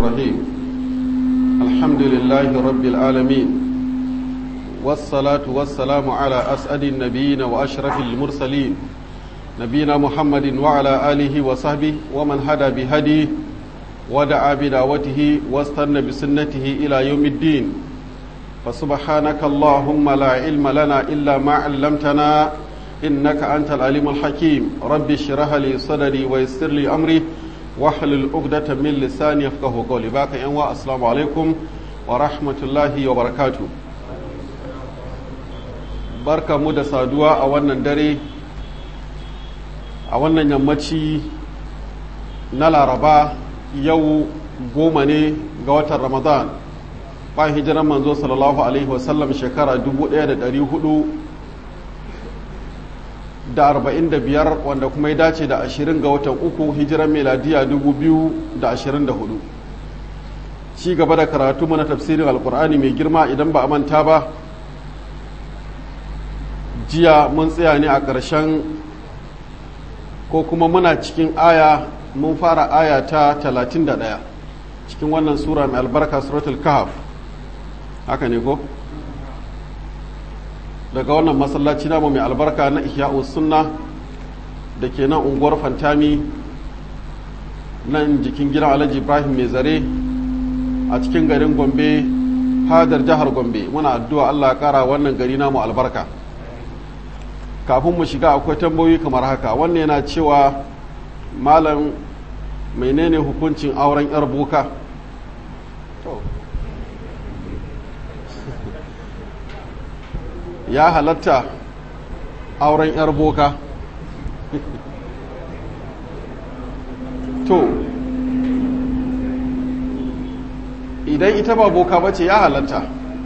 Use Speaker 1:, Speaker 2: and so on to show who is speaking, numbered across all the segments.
Speaker 1: الرحيم الحمد لله رب العالمين والصلاة والسلام على أسعد النبيين وأشرف المرسلين نبينا محمد وعلى آله وصحبه ومن هدى بهديه ودعا بدعوته واستنى بسنته إلى يوم الدين فسبحانك اللهم لا علم لنا إلا ما علمتنا إنك أنت العليم الحكيم رب اشرح لي صدري ويسر لي أمري واحلل عقدة من لساني يفقه قولي باك أنواع السلام عليكم ورحمة الله وبركاته barka mu da saduwa a wannan dare a wannan yammaci na laraba yau goma ne ga watan ramadan bayan hijiran manzo sallallahu alaihi wasallam shekara 1445 wanda kuma ya dace da 20 ga watan uku hijiran meladiya 2024 ci gaba da karatu mana tafsirin alkur'ani mai girma idan ba a manta ba jiya mun tsaya ne a ƙarshen ko kuma muna cikin aya mun fara aya ta 31 cikin wannan sura mai albarka suratul kahf haka ne ko daga wannan masallaci namu mai albarka na ihya'u sunna da ke nan unguwar fantami nan jikin gidan alhaji ibrahim mai zare a cikin garin gombe hadar jihar gombe muna addu'a allah kara wannan gari namu albarka kafin mu shiga akwai tambayoyi kamar haka wannan yana cewa malam menene hukuncin auren yar boka ya halatta auren yar boka to idan ita ba boka bace ya halatta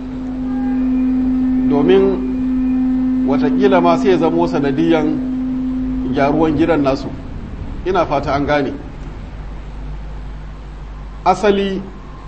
Speaker 1: domin watakila ma sai ya zamo sanadiyan gyaruwan gidan nasu ina fata an gane asali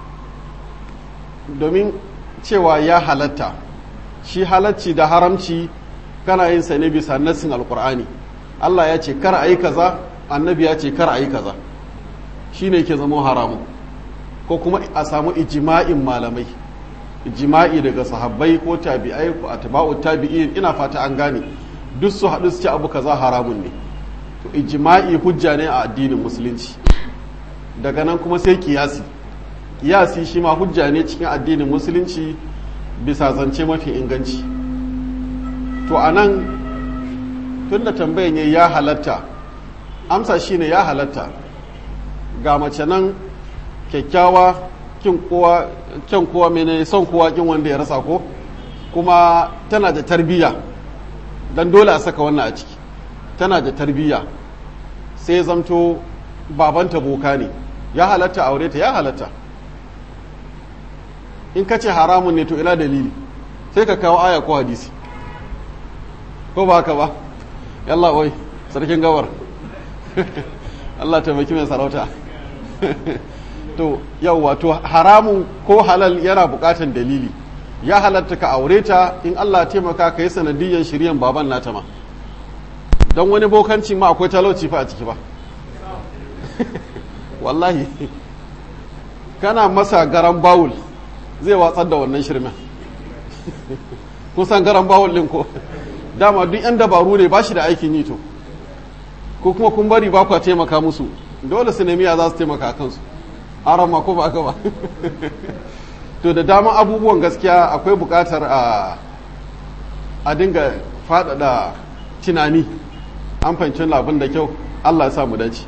Speaker 1: domin cewa ya halatta shi halacci da haramci kana yin sa ne bisa nassin alkur'ani Allah ya ce kar a yi kaza annabi ya ce kar a yi kaza shi ne ke zama haramu ko kuma a samu ijima'in malamai jima'i daga sahabbai ko tabi'ai ko atba'u tabi'in ina fata an gane duk su haɗu su ci abu kaza haramun ne to ijma'i hujja ne a addinin musulunci daga nan kuma sai kiyasi kiyasi shi ma hujja ne cikin addinin musulunci bisa zance mafi inganci to a nan tun da tambayan ya halatta amsa shine ya halatta ga mace nan kyakkyawa kin kowa kyan kowa mene son kowa kin wanda ya rasa ko kuma tana da tarbiyya dan dole a saka wannan a ciki tana da tarbiyya sai zamto babanta boka ne ya halatta aure ta ya halatta in ka ce haramun ne to ina dalili sai ka kawo aya ko hadisi ko ba haka ba yalla wai sarkin gawar Allah taimaki mai sarauta to yauwa to haramun ko halal yana bukatan dalili ya halatta ka aure ta in Allah taimaka ka yi sanadiyyar shiryan baban nata ma don wani bokanci ma akwai talauci fa a ciki ba wallahi kana masa garan bawul zai watsar da wannan shirmen kun san garan bawul ɗin ko dama duk yan dabaru ne ba shi da aikin yi to ko kuma kun bari ba ku taimaka musu dole su nemi ya za su taimaka a kansu arama ko ba ba to da dama abubuwan gaskiya akwai bukatar a a dinga faɗaɗa tunani an fahimci labin da kyau allah ya sa mu dace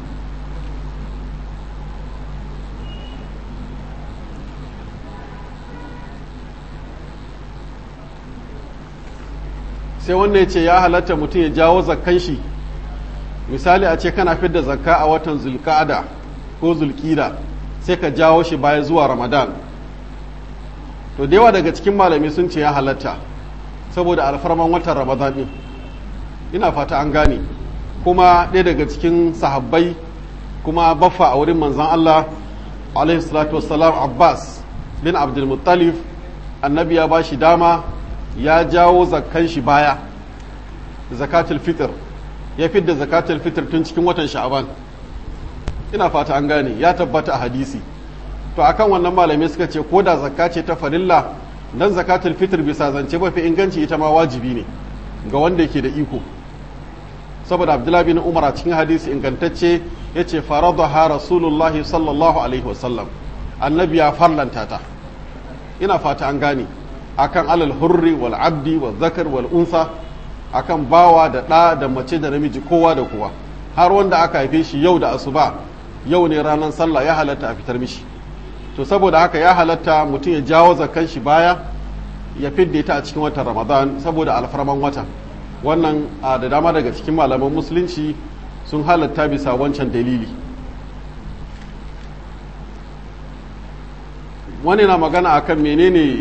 Speaker 1: sai wannan ya ce ya halatta mutum ya jawo zakkan shi misali a ce kana fidda zakka a watan zulka'ada ko zulkida sai ka jawo shi baya zuwa ramadan to da yawa daga cikin malami sun ce ya halatta saboda alfarman watan ramadan din ina fata an gane kuma ɗaya daga cikin sahabbai kuma baffa a wurin manzan Allah alaihi salatu wassalam abbas bin abdulmuttalif annabi ya ba shi dama ya jawo zakkan shi baya zakatul fitr ya fidda zakatul fitr tun cikin watan sha'aban ina fata an gane ya tabbata a hadisi to akan wannan malamai suka ce ko da zakka ce ta farilla dan zakatul fitr bisa zance mafi inganci ita ma wajibi ne ga wanda yake da iko saboda abdullahi bin umar a cikin hadisi ingantacce ya ce faradaha rasulullahi sallallahu alaihi wasallam annabi ya farlanta ta ina fata an gane akan alal hurri wal abdi wal zakar wal unsa akan bawa da ɗa da mace da namiji kowa da kowa har wanda aka haife shi yau da asuba yau ne ranar sallah ya halatta a fitar mishi to saboda haka ya halatta mutum ya jawo zakan shi baya ya fidda ta a cikin watan ramadan saboda alfarman wata wannan a da dama daga cikin malaman musulunci sun halatta bisa wancan dalili wani na magana akan menene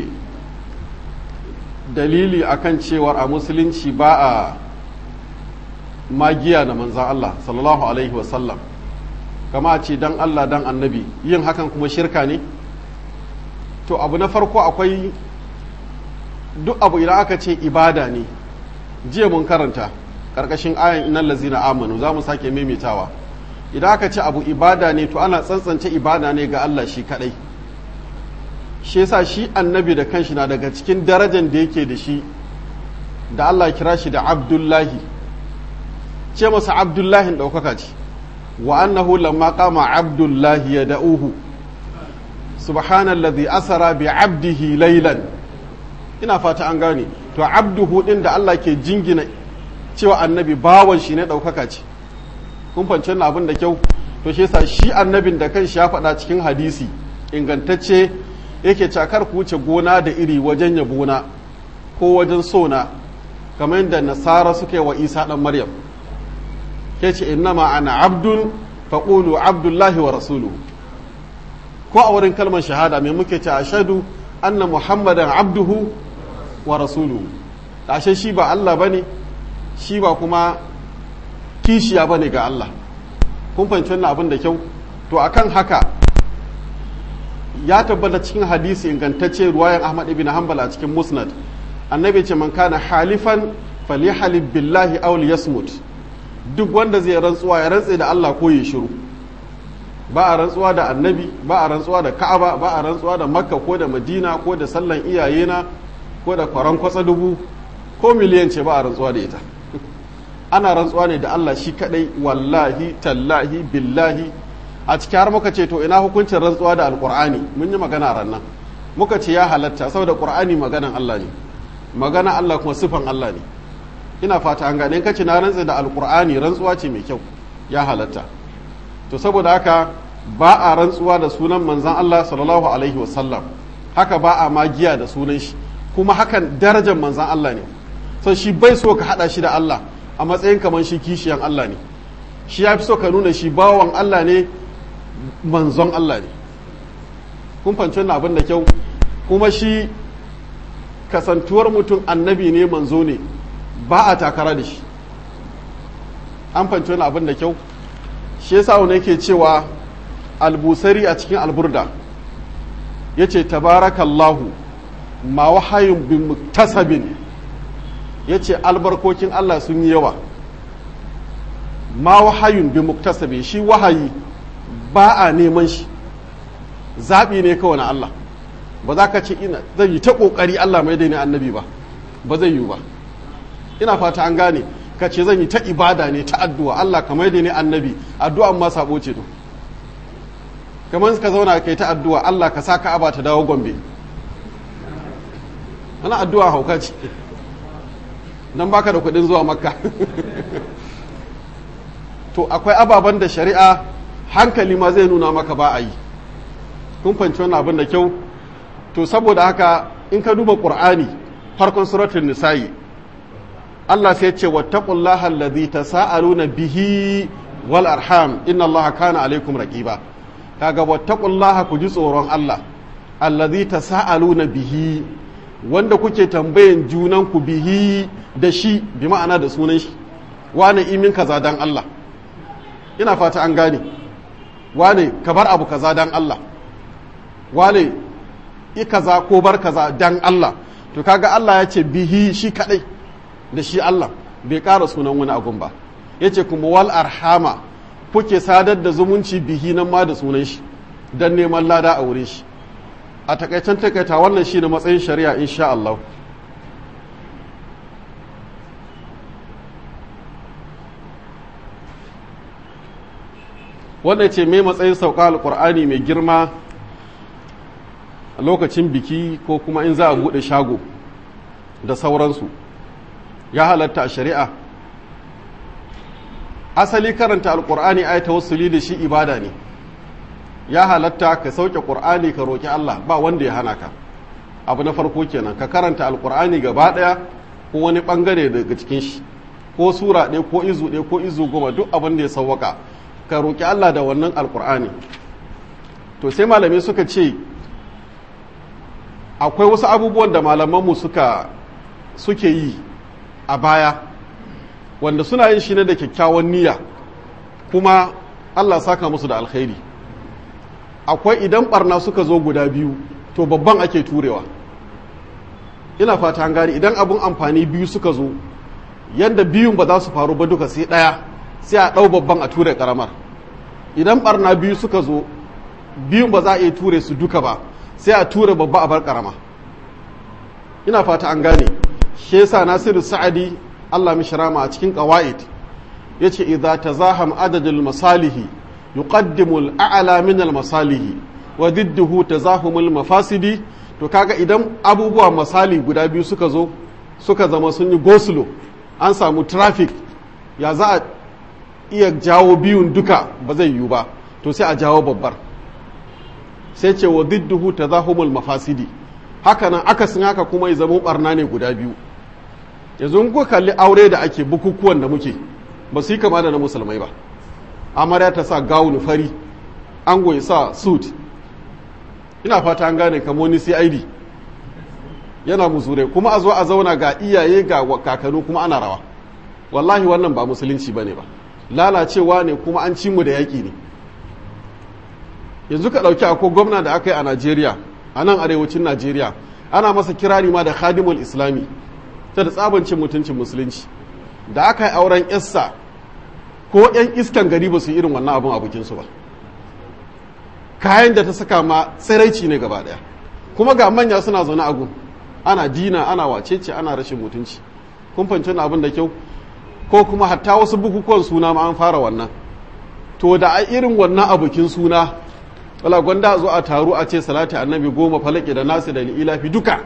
Speaker 1: dalili akan cewar a musulunci ba a magiya na manzan Allah sallallahu alaihi wasallam kama a ce dan Allah dan annabi yin hakan kuma shirka ne to abu na farko akwai duk abu idan aka ce ibada ne jiya mun karanta ƙarƙashin ayan inan lazina amanu za mu sake maimaitawa idan aka ce abu ibada ne to ana tsantsance ibada ne ga Allah shi kaɗai shi yasa shi annabi da kanshi na daga cikin darajar da yake da shi da Allah kira shi da abdullahi ce masa abdullahi ɗaukaka ce wa annahu lamma qama abdullahi ya da'uhu subhanallazi asara bi abdihi laylan ina fata an gane to abduhu din da Allah ke jingina cewa annabi bawan shi ne ɗaukaka ce kun fance na abin da kyau to shi yasa shi annabin da kanshi ya faɗa cikin hadisi ingantacce yake cakar ku wuce gona da iri wajen yabona ko wajen sona kamar yadda nasara suka yi wa isa ɗan maryam ke ce innama ana abdun faƙulu abdullahi wa rasuluhu ko a wurin kalmar shahada mai muke ce ashadu anna muhammadan abduhu wa rasuluhu ashe shi ba Allah bane shi ba kuma kishiya bane ga Allah kun fahimci wannan abin da kyau to akan haka ya tabbata cikin hadisi ingantacce ruwayan Ahmad ibn Hanbal a cikin Musnad annabi ce man kana halifan falyahlib billahi aw liyasmut duk wanda zai rantsuwa ya rantse da Allah ko ya shiru ba a rantsuwa da annabi ba a rantsuwa da ka'aba ba a rantsuwa da makka ko da madina ko da sallan iyayena ko da kwaran kwatsa dubu ko miliyan ce ba a rantsuwa da ita ana rantsuwa ne da Allah shi kadai wallahi tallahi billahi a cikin har muka ce to ina hukuncin rantsuwa da alqur'ani mun yi magana ran nan muka ce ya halatta saboda qur'ani maganan Allah ne magana Allah kuma sifan Allah ne ina fata an gane kace na rantsa da alqur'ani rantsuwa ce mai kyau ya halatta to saboda haka ba a rantsuwa da sunan manzan Allah sallallahu alaihi wasallam haka ba a magiya da sunan shi kuma hakan darajar manzan Allah ne so shi bai so ka hada shi da Allah a matsayin kamar shi kishiyan Allah ne shi ya fi so ka nuna shi bawan Allah ne manzon Allah ne kun fanci wannan abin da kyau kuma shi kasantuwar mutum annabi ne manzo ne ba a takara da shi an fanci wannan abin da kyau shi yasa wani yake cewa albusari a cikin alburda ya ce tabarakallahu ma wahayin bin muktasabin ya ce albarkokin Allah sun yi yawa ma wahayin bin muktasabin shi wahayi ba a neman shi zaɓi ne kawai na Allah ba za ka ce ina zan yi ta ƙoƙari Allah mai da ni annabi ba ba zai yi ba ina fata an gane ka ce zan yi ta ibada ne ta addu'a Allah kamar da ne annabi addu'a ma sabo ce to kamar ka zauna kai ta addu'a Allah ka sa Ka'aba ta dawo Gombe ana addu'a hauka ce dan baka da kuɗin zuwa Makka to akwai ababen da shari'a hankali ma zai nuna maka ba a yi kun fahimci wannan abin da kyau to saboda haka in ka duba Qur'ani farkon suratul nisa'i Allah sai ce wattaqullaha allazi tasaaluna bihi wal arham inna Allaha kana alaikum raqiba kaga wattaqullaha ku ji tsoron Allah allazi tasaaluna bihi wanda kuke tambayan junan ku bihi da shi bi ma'ana da sunan shi wane imin kaza dan Allah ina fata an gane wane ka bar abu kaza dan Allah wane i kaza ko bar kaza dan Allah to kaga Allah ya ce bihi shi kadai da shi Allah bai ƙara sunan wani agun ba ya ce kuma wal arhama kuke sadar da zumunci bihi nan ma da sunan shi don neman lada a wurin shi a takaicen takaita wannan shi ne matsayin shari'a insha Allah wanda ce mai matsayin sauka alkur'ani mai girma a lokacin biki ko kuma in za a buɗe shago da sauransu ya halatta a shari'a asali karanta alkur'ani ai tawassuli da shi ibada ne ya halatta ka sauke qur'ani ka roki Allah ba wanda ya hana ka abu na farko kenan ka karanta alkur'ani gaba daya ko wani bangare daga cikin shi ko sura ɗaya ko izu ɗaya ko izu goma duk abin da ya sauwaka ka roki Allah da wannan alkur'ani to sai malamai suka ce akwai wasu abubuwan da malamanmu suka suke yi a baya wanda suna yin shi ne da kyakkyawan niyya kuma Allah saka musu da alkhairi akwai idan barna suka zo guda biyu to babban ake turewa ina fata an gani idan abun amfani biyu suka zo yadda biyun ba za su faru ba duka sai ɗaya sai a ɗau babban a ture ƙaramar idan barna biyu suka zo biyun ba za a iya ture su duka ba sai a ture babba a bar ƙarama ina fata an gane shi yasa nasiru sa'adi Allah mishrama a cikin qawaid yace idza tazaham adadul masalihi yuqaddimu al-a'la min al-masalihi wa didduhu tazahumul mafasidi to kaga idan abubuwa masali guda biyu suka zo suka zama sun yi gosulo an samu traffic ya za a iya jawo biyun duka ba zai yiwu ba to sai a jawo babbar sai ce wa didduhu tazahumul mafasidi haka nan akasin haka kuma ya zama barna ne guda biyu yanzu ku kalli aure da ake bukukuwan da muke ba su yi kama da na musulmai ba amarya ta sa gawun fari an goyi sa suit ina fata an gane kamo ni cid yana musure kuma a zo a zauna ga iyaye ga kakanu kuma ana rawa wallahi wannan ba musulunci ba ne ba lalacewa ne kuma an ci mu da yaƙi ne yanzu ka ɗauki akwai gwamna da aka yi a najeriya a nan arewacin najeriya ana masa kirari ma da khadimul islami ta da tsabancin mutuncin musulunci da aka yi auren yassa ko 'yan iskan gari ba su irin wannan abin a bikinsu ba kayan da ta saka ma tsiraici ne gaba daya kuma ga manya suna zaune a gun ana dina ana wacece ana rashin mutunci kun fanci abin da kyau ko kuma hatta wasu bukukuwan suna ma an fara wannan to da a irin wannan abokin suna wala gwanda zo a taru a ce salati annabi goma falaki da nasu da ilafi duka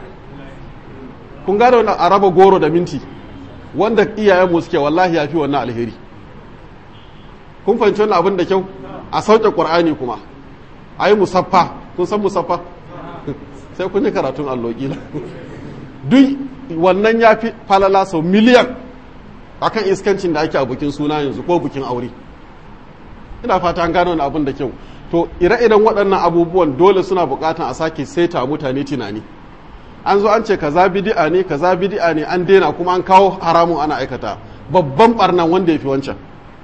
Speaker 1: kun gane wannan a raba goro da minti wanda iyayenmu suke wallahi ya fi wannan alheri kun fahimci wannan abin da kyau a sauke ƙur'ani kuma a yi musaffa kun san musaffa sai kun yi karatun allo kila duk wannan ya fi falala sau miliyan akan iskancin da ake a bukin suna yanzu ko bukin aure ina fata an gano wani abin da kyau to ire-iren waɗannan abubuwan dole suna buƙatan a sake saita mutane tunani an zo an ce kaza bidi'a ne kaza bidi'a ne an daina kuma an kawo haramun ana aikata babban barnan wanda ya fi wancan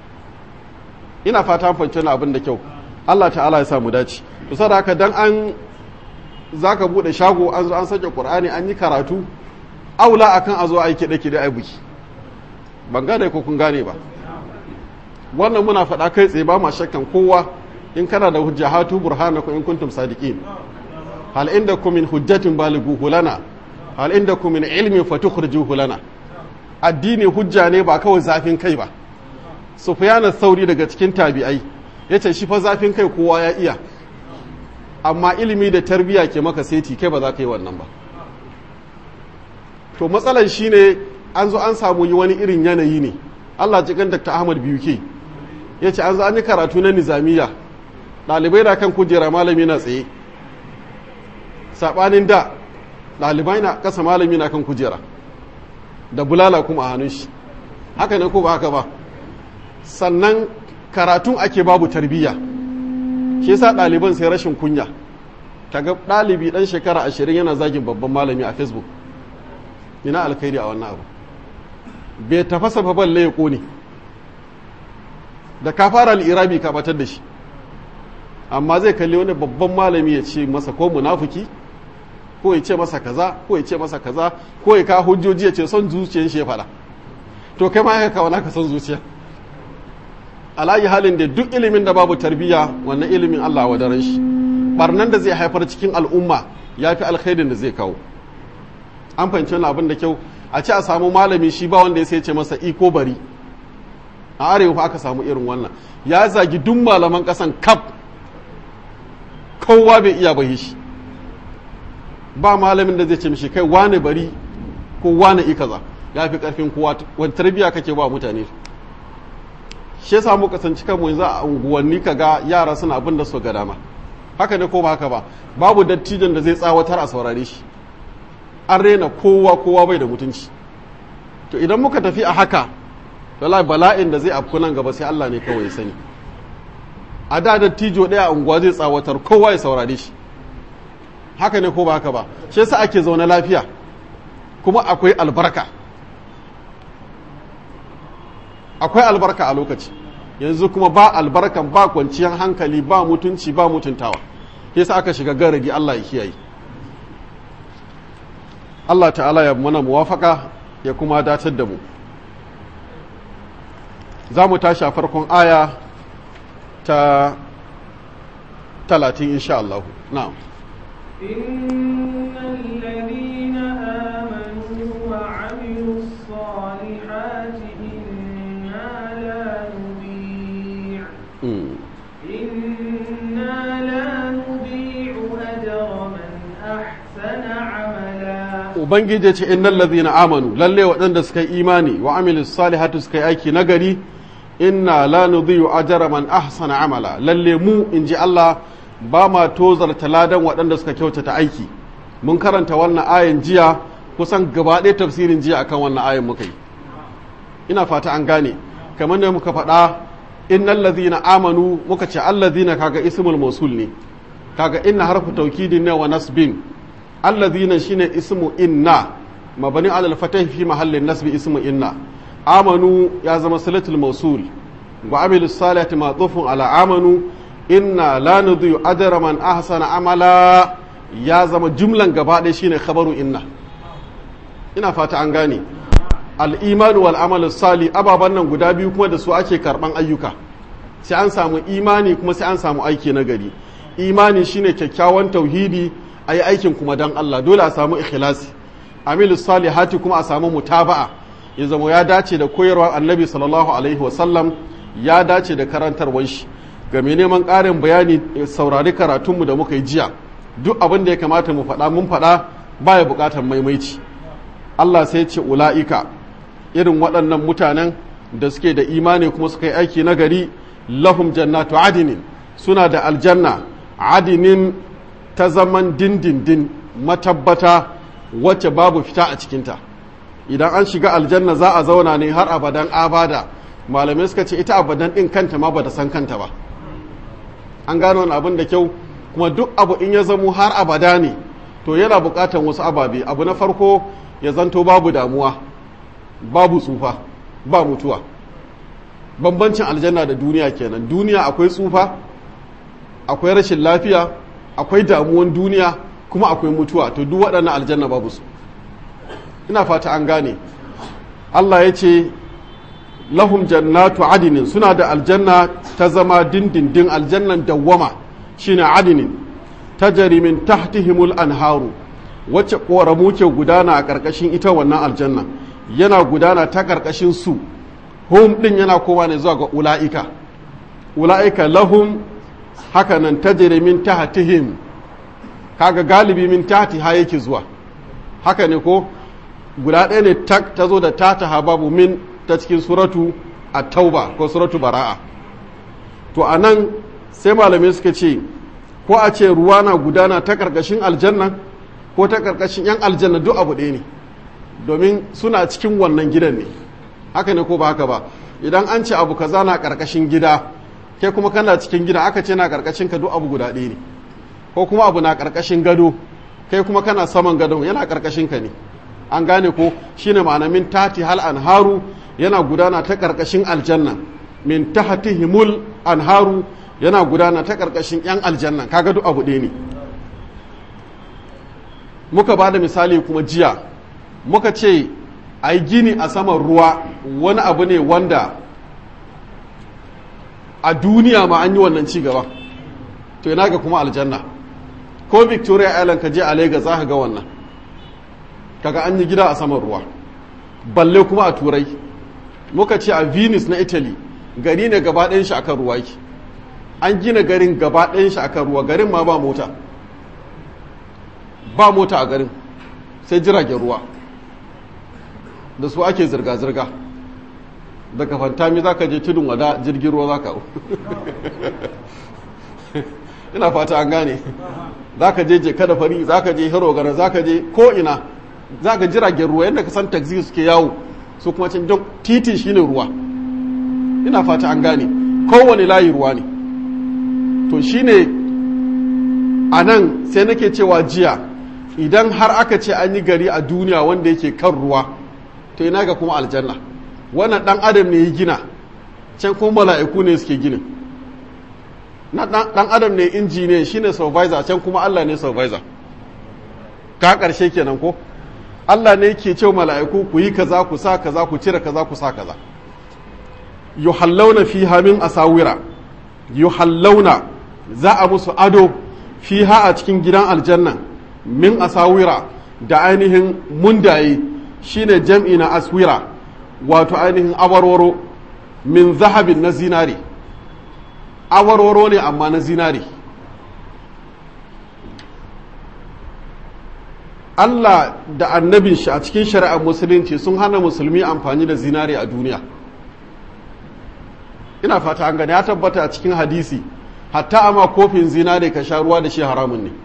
Speaker 1: ina fata fahimci na abin da kyau Allah ta'ala ya sa mu dace to saboda haka dan an zaka bude shago an zo an sake Qur'ani an yi karatu aula akan a zo ai kide kide ai buki ban gane ko kun gane ba wannan muna faɗa kai tsaye ba ma shakkan kowa in kana da hujja hatu burhanakum in kuntum sadiqin hal indakum min hujjatin balighuhu lana hal indakum min ilmin fatukhrijuhu lana addini hujja ne ba kawai zafin kai ba sufyan sauri daga cikin tabi'ai yace shi fa zafin kai kowa ya iya amma ilimi da tarbiyya ke maka seti kai ba za ka yi wannan ba to matsalar shine an zo an samu yi wani irin yanayi ne Allah cikin Dr. Ahmad Biyuke yace an zo an yi karatu na nizamiya ɗalibai da kan kujera malami na tsaye saɓanin da ɗalibai na ƙasa malami na kan kujera da bulala kuma a hannun shi haka ne ko ba haka ba sannan karatun ake babu tarbiyya shi yasa ɗaliban sai rashin kunya kaga ɗalibi ɗan shekara ashirin yana zagin babban malami a facebook ina alkhairi a wannan abu bai tafasa fa balle ya ƙone da ka fara al'irabi ka batar da shi amma zai kalli wani babban malami ya ce masa ko munafuki ko ya ce masa kaza ko ya ce masa kaza ko ya kawo hujjoji ya ce son zuciyar shi ya faɗa to kai ma ya kawo naka son zuciya alayi halin da duk ilimin da babu tarbiyya wannan ilimin Allah wa daren shi barnan da zai haifar cikin al'umma ya fi alkhairin da zai kawo an fahimci wani abin da kyau a ce a samu malami shi ba wanda ya sai ce masa iko bari a arewa aka samu irin wannan ya zagi duk malaman kasan kaf kowa bai iya bai shi ba malamin da zai ce mishi kai wane bari ko wane ikaza ya fi karfin kowa wani tarbiya kake ba mutane shi yasa mu kasance kanmu yanzu a unguwanni kaga yara suna abin da su ga dama haka ne ko ba haka ba babu dattijan da zai tsawatar a saurare shi an rena kowa kowa bai da mutunci to idan muka tafi a haka wallahi bala'in da zai afku nan gaba sai Allah ne kawai ya sani a da dattijo ɗaya a unguwa zai tsawatar kowa ya saurare shi haka ne ko ba haka ba shi yasa ake zaune lafiya kuma akwai albarka akwai albarka a lokaci yanzu kuma ba albarkan ba kwanciyar hankali ba mutunci ba mutuntawa yasa aka shiga garagi Allah ya kiyaye Allah ta'ala ya mana muwafaka ya kuma datar da mu za mu tashi a farkon aya ta talatin insha Allah na'am
Speaker 2: إن الذين آمنوا وعملوا الصالحات إنا لا نضيع
Speaker 1: Mm.
Speaker 2: إنا لا نضيع أجر من أحسن عملا
Speaker 1: ubangiji ce innal ladhina amanu lalle waɗanda suka yi imani wa amilu salihatu suka yi aiki nagari inna la nudhi'u ajra man ahsana amala lalle mu inji Allah ba ma tozarta ladan waɗanda suka kyautata aiki mun karanta wannan ayan jiya kusan gaba ɗaya tafsirin jiya akan wannan ayan muka yi ina fata an gane kamar da muka faɗa innal ladhina amanu muka ce alladhina kaga ismul mausul ne kaga inna harfu taukidin ne wa nasbin alladhina shine ismu inna mabani alal fatah fi mahallin nasbi ismu inna amanu ya zama salatul mausul wa amilus salihati ma'tufun ala amanu inna la nudhi'u ajra man ahsana amala ya zama jumlan gaba ɗaya shine khabaru inna ina fata an gane al-imanu wal amalu sali ababan nan guda biyu kuma da su ake karban ayyuka sai an samu imani kuma sai an samu aiki na gari imani shine kyakkyawan tauhidi a yi aikin kuma don Allah dole a samu ikhlasi amilu salihati kuma a samu mutaba'a ya zama ya dace da koyarwar annabi sallallahu alaihi wasallam ya dace da karantarwar shi ga mai neman ƙarin bayani saurari karatunmu da muka yi jiya duk abin da ya kamata mu faɗa mun faɗa baya buƙatar maimaici Allah sai ce ula'ika irin waɗannan mutanen da suke da imani kuma suka yi aiki na gari lahum jannatu adinin suna da aljanna adinin ta zaman dindindin matabbata wacce babu fita a cikinta idan an shiga aljanna za a zauna ne har abadan abada malamai suka ce ita abadan ɗin kanta ma ba da san kanta ba an gano wani abin da kyau kuma duk abu in ya zamo har abada ne to yana buƙatar wasu ababe abu na farko ya zanto babu damuwa babu tsufa ba mutuwa bambancin aljanna da duniya kenan duniya akwai tsufa akwai rashin lafiya akwai damuwan duniya kuma akwai mutuwa to duk waɗannan aljanna babu su ina fata an gane Allah ya ce lahum jannatu adinin suna da aljanna ta zama dindindin aljannan dawwama shine adinin tajri min tahtihimul anharu wacce ƙoramu ke gudana a ƙarƙashin ita wannan aljanna yana gudana ta ƙarƙashin su hum ɗin yana kowa ne zuwa ga ula'ika ula'ika lahum haka nan tajri min tahtihim kaga galibi min tahti ha yake zuwa haka ne ko guda ɗaya ne tak ta zo da tata babu min ta cikin suratu at-tauba ko suratu bara'a to anan sai malamai suka ce ko a ce ruwa na gudana ta ƙarƙashin aljanna ko ta ƙarƙashin 'yan aljanna duk abu ɗaya ne domin suna cikin wannan gidan ne haka ne ko ba haka ba idan an ce abu kaza na ƙarƙashin gida kai kuma kana cikin gida aka ce na ƙarƙashin ka duk abu guda ɗaya ne ko kuma abu na ƙarƙashin gado kai kuma kana saman gadon yana ƙarƙashin ka ne an gane ko shine ma'ana min tati hal anharu yana gudana ta ƙarƙashin aljanna min tahtihimul anharu yana gudana ta ƙarƙashin 'yan aljanna kaga duk abu ɗaya ne muka ba da misali kuma jiya muka ce a yi gini a saman ruwa wani abu ne wanda a duniya ma an yi wannan ci gaba to yana ga kuma aljanna ko victoria island ka je a lagos za ka ga wannan kaga an yi gida a saman ruwa balle kuma a turai muka ce a venice na italy gari ne gaba ɗayan shi akan ruwa yake an gina garin gaba ɗayan shi akan ruwa garin ma ba mota ba mota a garin sai jiragen ruwa da su ake zirga-zirga daga fantami za ka je tudun wada jirgin ruwa za ka ina fata an gane za ka je je kada fari za ka je hero gara za ka je ko ina za ka jiragen ruwa yadda ka san taxi suke yawo su kuma can don titin shine ruwa ina fata an gane kowane layi ruwa ne to shine a nan sai nake cewa jiya idan har aka ce an yi gari a duniya wanda yake kan ruwa to ina ga kuma aljanna wannan dan adam ne ya gina can kuma mala'iku ne suke ginin na dan adam ne injiniya shine supervisor can kuma Allah ne supervisor ka karshe kenan ko Allah ne yake cewa mala'iku ku yi kaza ku sa kaza ku cire kaza ku sa kaza yuhallawna fiha min asawira yuhallawna za a musu ado fiha a cikin gidan aljanna min asawira da ainihin mundaye shine jam'i na aswira wato ainihin awarwaro min zahabin na zinari awarwaro ne amma na zinari Allah da annabin shi a cikin shari'ar musulunci sun hana musulmi amfani da zinari a duniya ina fata an gani ya tabbata a cikin hadisi hatta ama kofin zinari ka sha ruwa da shi haramun ne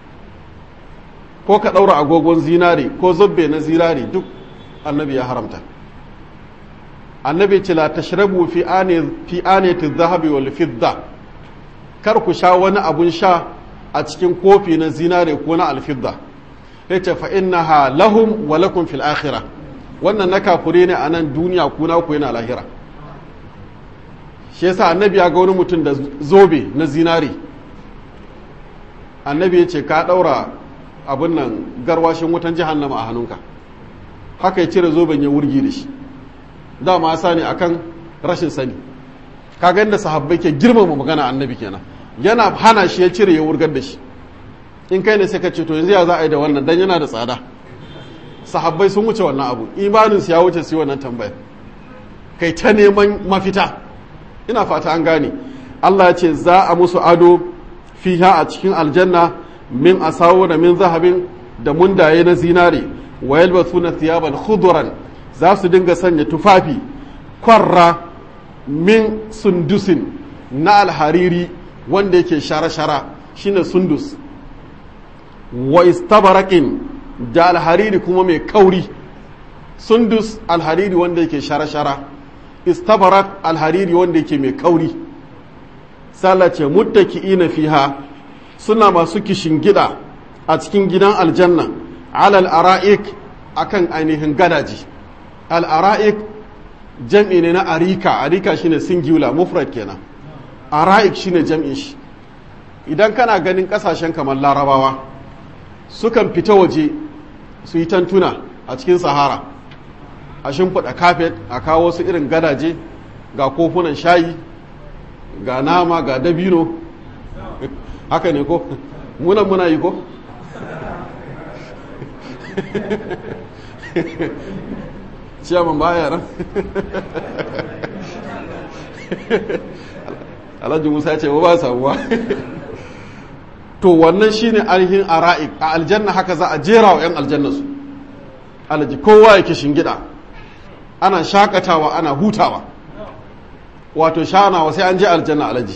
Speaker 1: ko ka ɗaura agogon zinari ko zobbe na zinari duk annabi ya haramta annabi ce la tashrabu fi ane fi anati dhahabi wal fidda kar ku sha wani abun sha a cikin kofi na zinare ko na alfidda yace fa innaha lahum wa lakum fil akhirah wannan na kafure ne a nan duniya ku na ku yana lahira shi yasa annabi ya ga wani mutum da zobe na zinare annabi ya ce ka daura abin nan garwashin wutan jahannama a hannunka haka ya cire zoben ya wurgi da shi dama ya sani akan rashin sani kaga da sahabbai ke girmama magana annabi kenan yana hana shi ya cire ya wurgar da shi in kai ne sai ka ce to yanzu ya za a yi da wannan dan yana da tsada sahabbai sun wuce wannan abu imanin su ya wuce su wannan tambaya kai ta neman mafita ina fata an gane Allah ya ce za a musu ado fiha a cikin aljanna min asawo da min zahabin da mundaye na zinare wa yalbasuna thiyaban khudran za su dinga sanya tufafi kwarra min sundusin na alhariri wanda yake shara-shara shine sundus wa istabarakin da alhariri kuma mai kauri sundus alhariri wanda yake shara-shara istabarak alhariri wanda yake mai kauri sallace muttaki'ina fiha suna masu kishin gida a cikin gidan aljanna alal ara'ik akan ainihin gadaji al'ara'ik jam'i ne na arika arika shine singular mufrad kenan ara'ik shine jam'in shi idan kana ganin kasashen kamar larabawa sukan fita waje su yi tantuna a cikin sahara a shimfiɗa kafet a kawo su irin gadaje ga kofunan shayi ga nama ga dabino haka ne ko munan muna yi ko ciyaman baya nan alhaji musa ce ba samuwa to wannan shine ainihin ara'ik a aljanna haka za a jera wa 'yan aljanna su alhaji kowa yake shingida ana shakatawa ana hutawa wato shanawa sai an je aljanna alhaji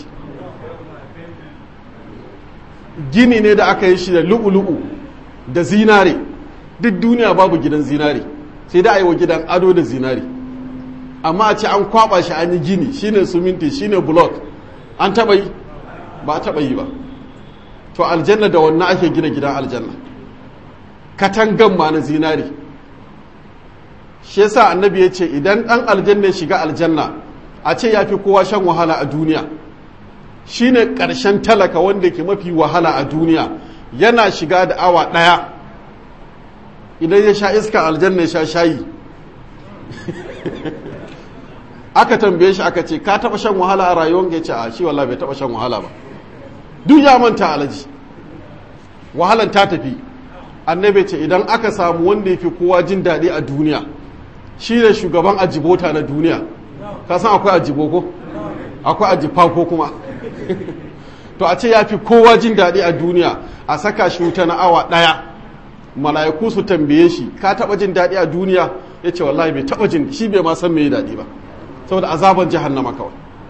Speaker 1: gini ne da aka yi shi da lu'ulu'u da zinare duk duniya babu gidan zinare sai da a yi wa gidan ado da zinare amma a ce an kwaba shi an yi gini shine suminti shine block an taba yi ba a taba yi ba to aljanna da wannan ake gina gidan aljanna katangan ma na zinare shi yasa annabi ya ce idan dan aljanna ya shiga aljanna a ce ya fi kowa shan wahala a duniya shine ƙarshen talaka wanda ke mafi wahala a duniya yana shiga da awa ɗaya idan ya sha iska aljanna ya sha shayi aka tambaye shi aka ce ka taba shan wahala a rayuwar ya ce a shi walla bai taba shan wahala ba duk ya manta alaji wahalan ta tafi annabi ce idan aka samu wanda ya fi kowa jin daɗi a duniya shi ne shugaban ajibota na duniya ka san akwai ajibo ko akwai ajifa ko kuma to a ce ya fi kowa jin daɗi a duniya a saka shi wuta na awa ɗaya mala'iku su tambaye shi ka taɓa jin daɗi a duniya ya ce wallahi bai taɓa jin shi bai ma san me daɗi ba saboda azaban jahannama kawai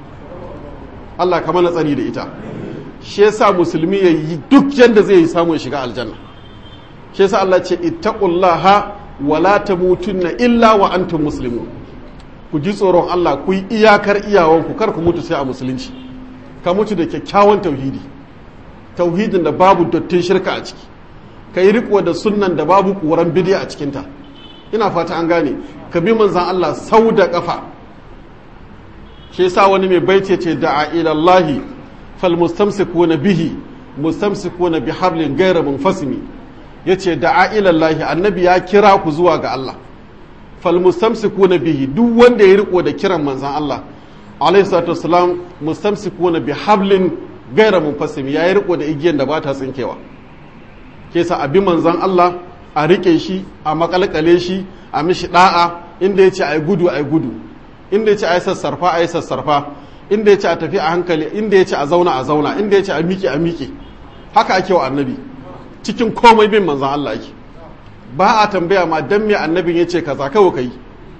Speaker 1: Allah ka mana tsari da ita shi yasa musulmi ya yi duk yadda zai yi samun shiga aljanna shi yasa Allah ce ittaqullaha wala tamutunna illa wa antum muslimun ku ji tsoron Allah ku yi iyakar iyawanku kar ku mutu sai a musulunci ka mutu da kyakkyawan tauhidi tauhidin da babu dottin shirka a ciki ka yi riko da sunnan da babu ƙoran bidiya a cikinta ina fata an gane ka bi manzan Allah sau da ƙafa shi yasa wani mai baiti ce da'a ila Allah fal mustamsikuna bihi mustamsikuna bi hablin ghayra munfasimi yace da'a ila Allah annabi ya kira ku zuwa ga Allah fal mustamsikuna bihi duk wanda ya riko da kiran manzan Allah alaihi salatu wassalam mustamsikuna bi hablin ghayra munfasimi ya yi riko da igiyan da ba ta tsinkewa ke sa abi manzan Allah a rike shi a makalkale shi a mishi da'a inda ya ce a yi gudu a yi gudu inda ya ce a yi sassarfa a yi sassarfa inda ya ce a tafi a hankali inda ya ce a zauna a zauna inda ya ce a miƙe a miƙe haka ake wa annabi cikin komai bin manzan Allah ake ba a tambaya ma dan me annabin ya ce kaza kawai kai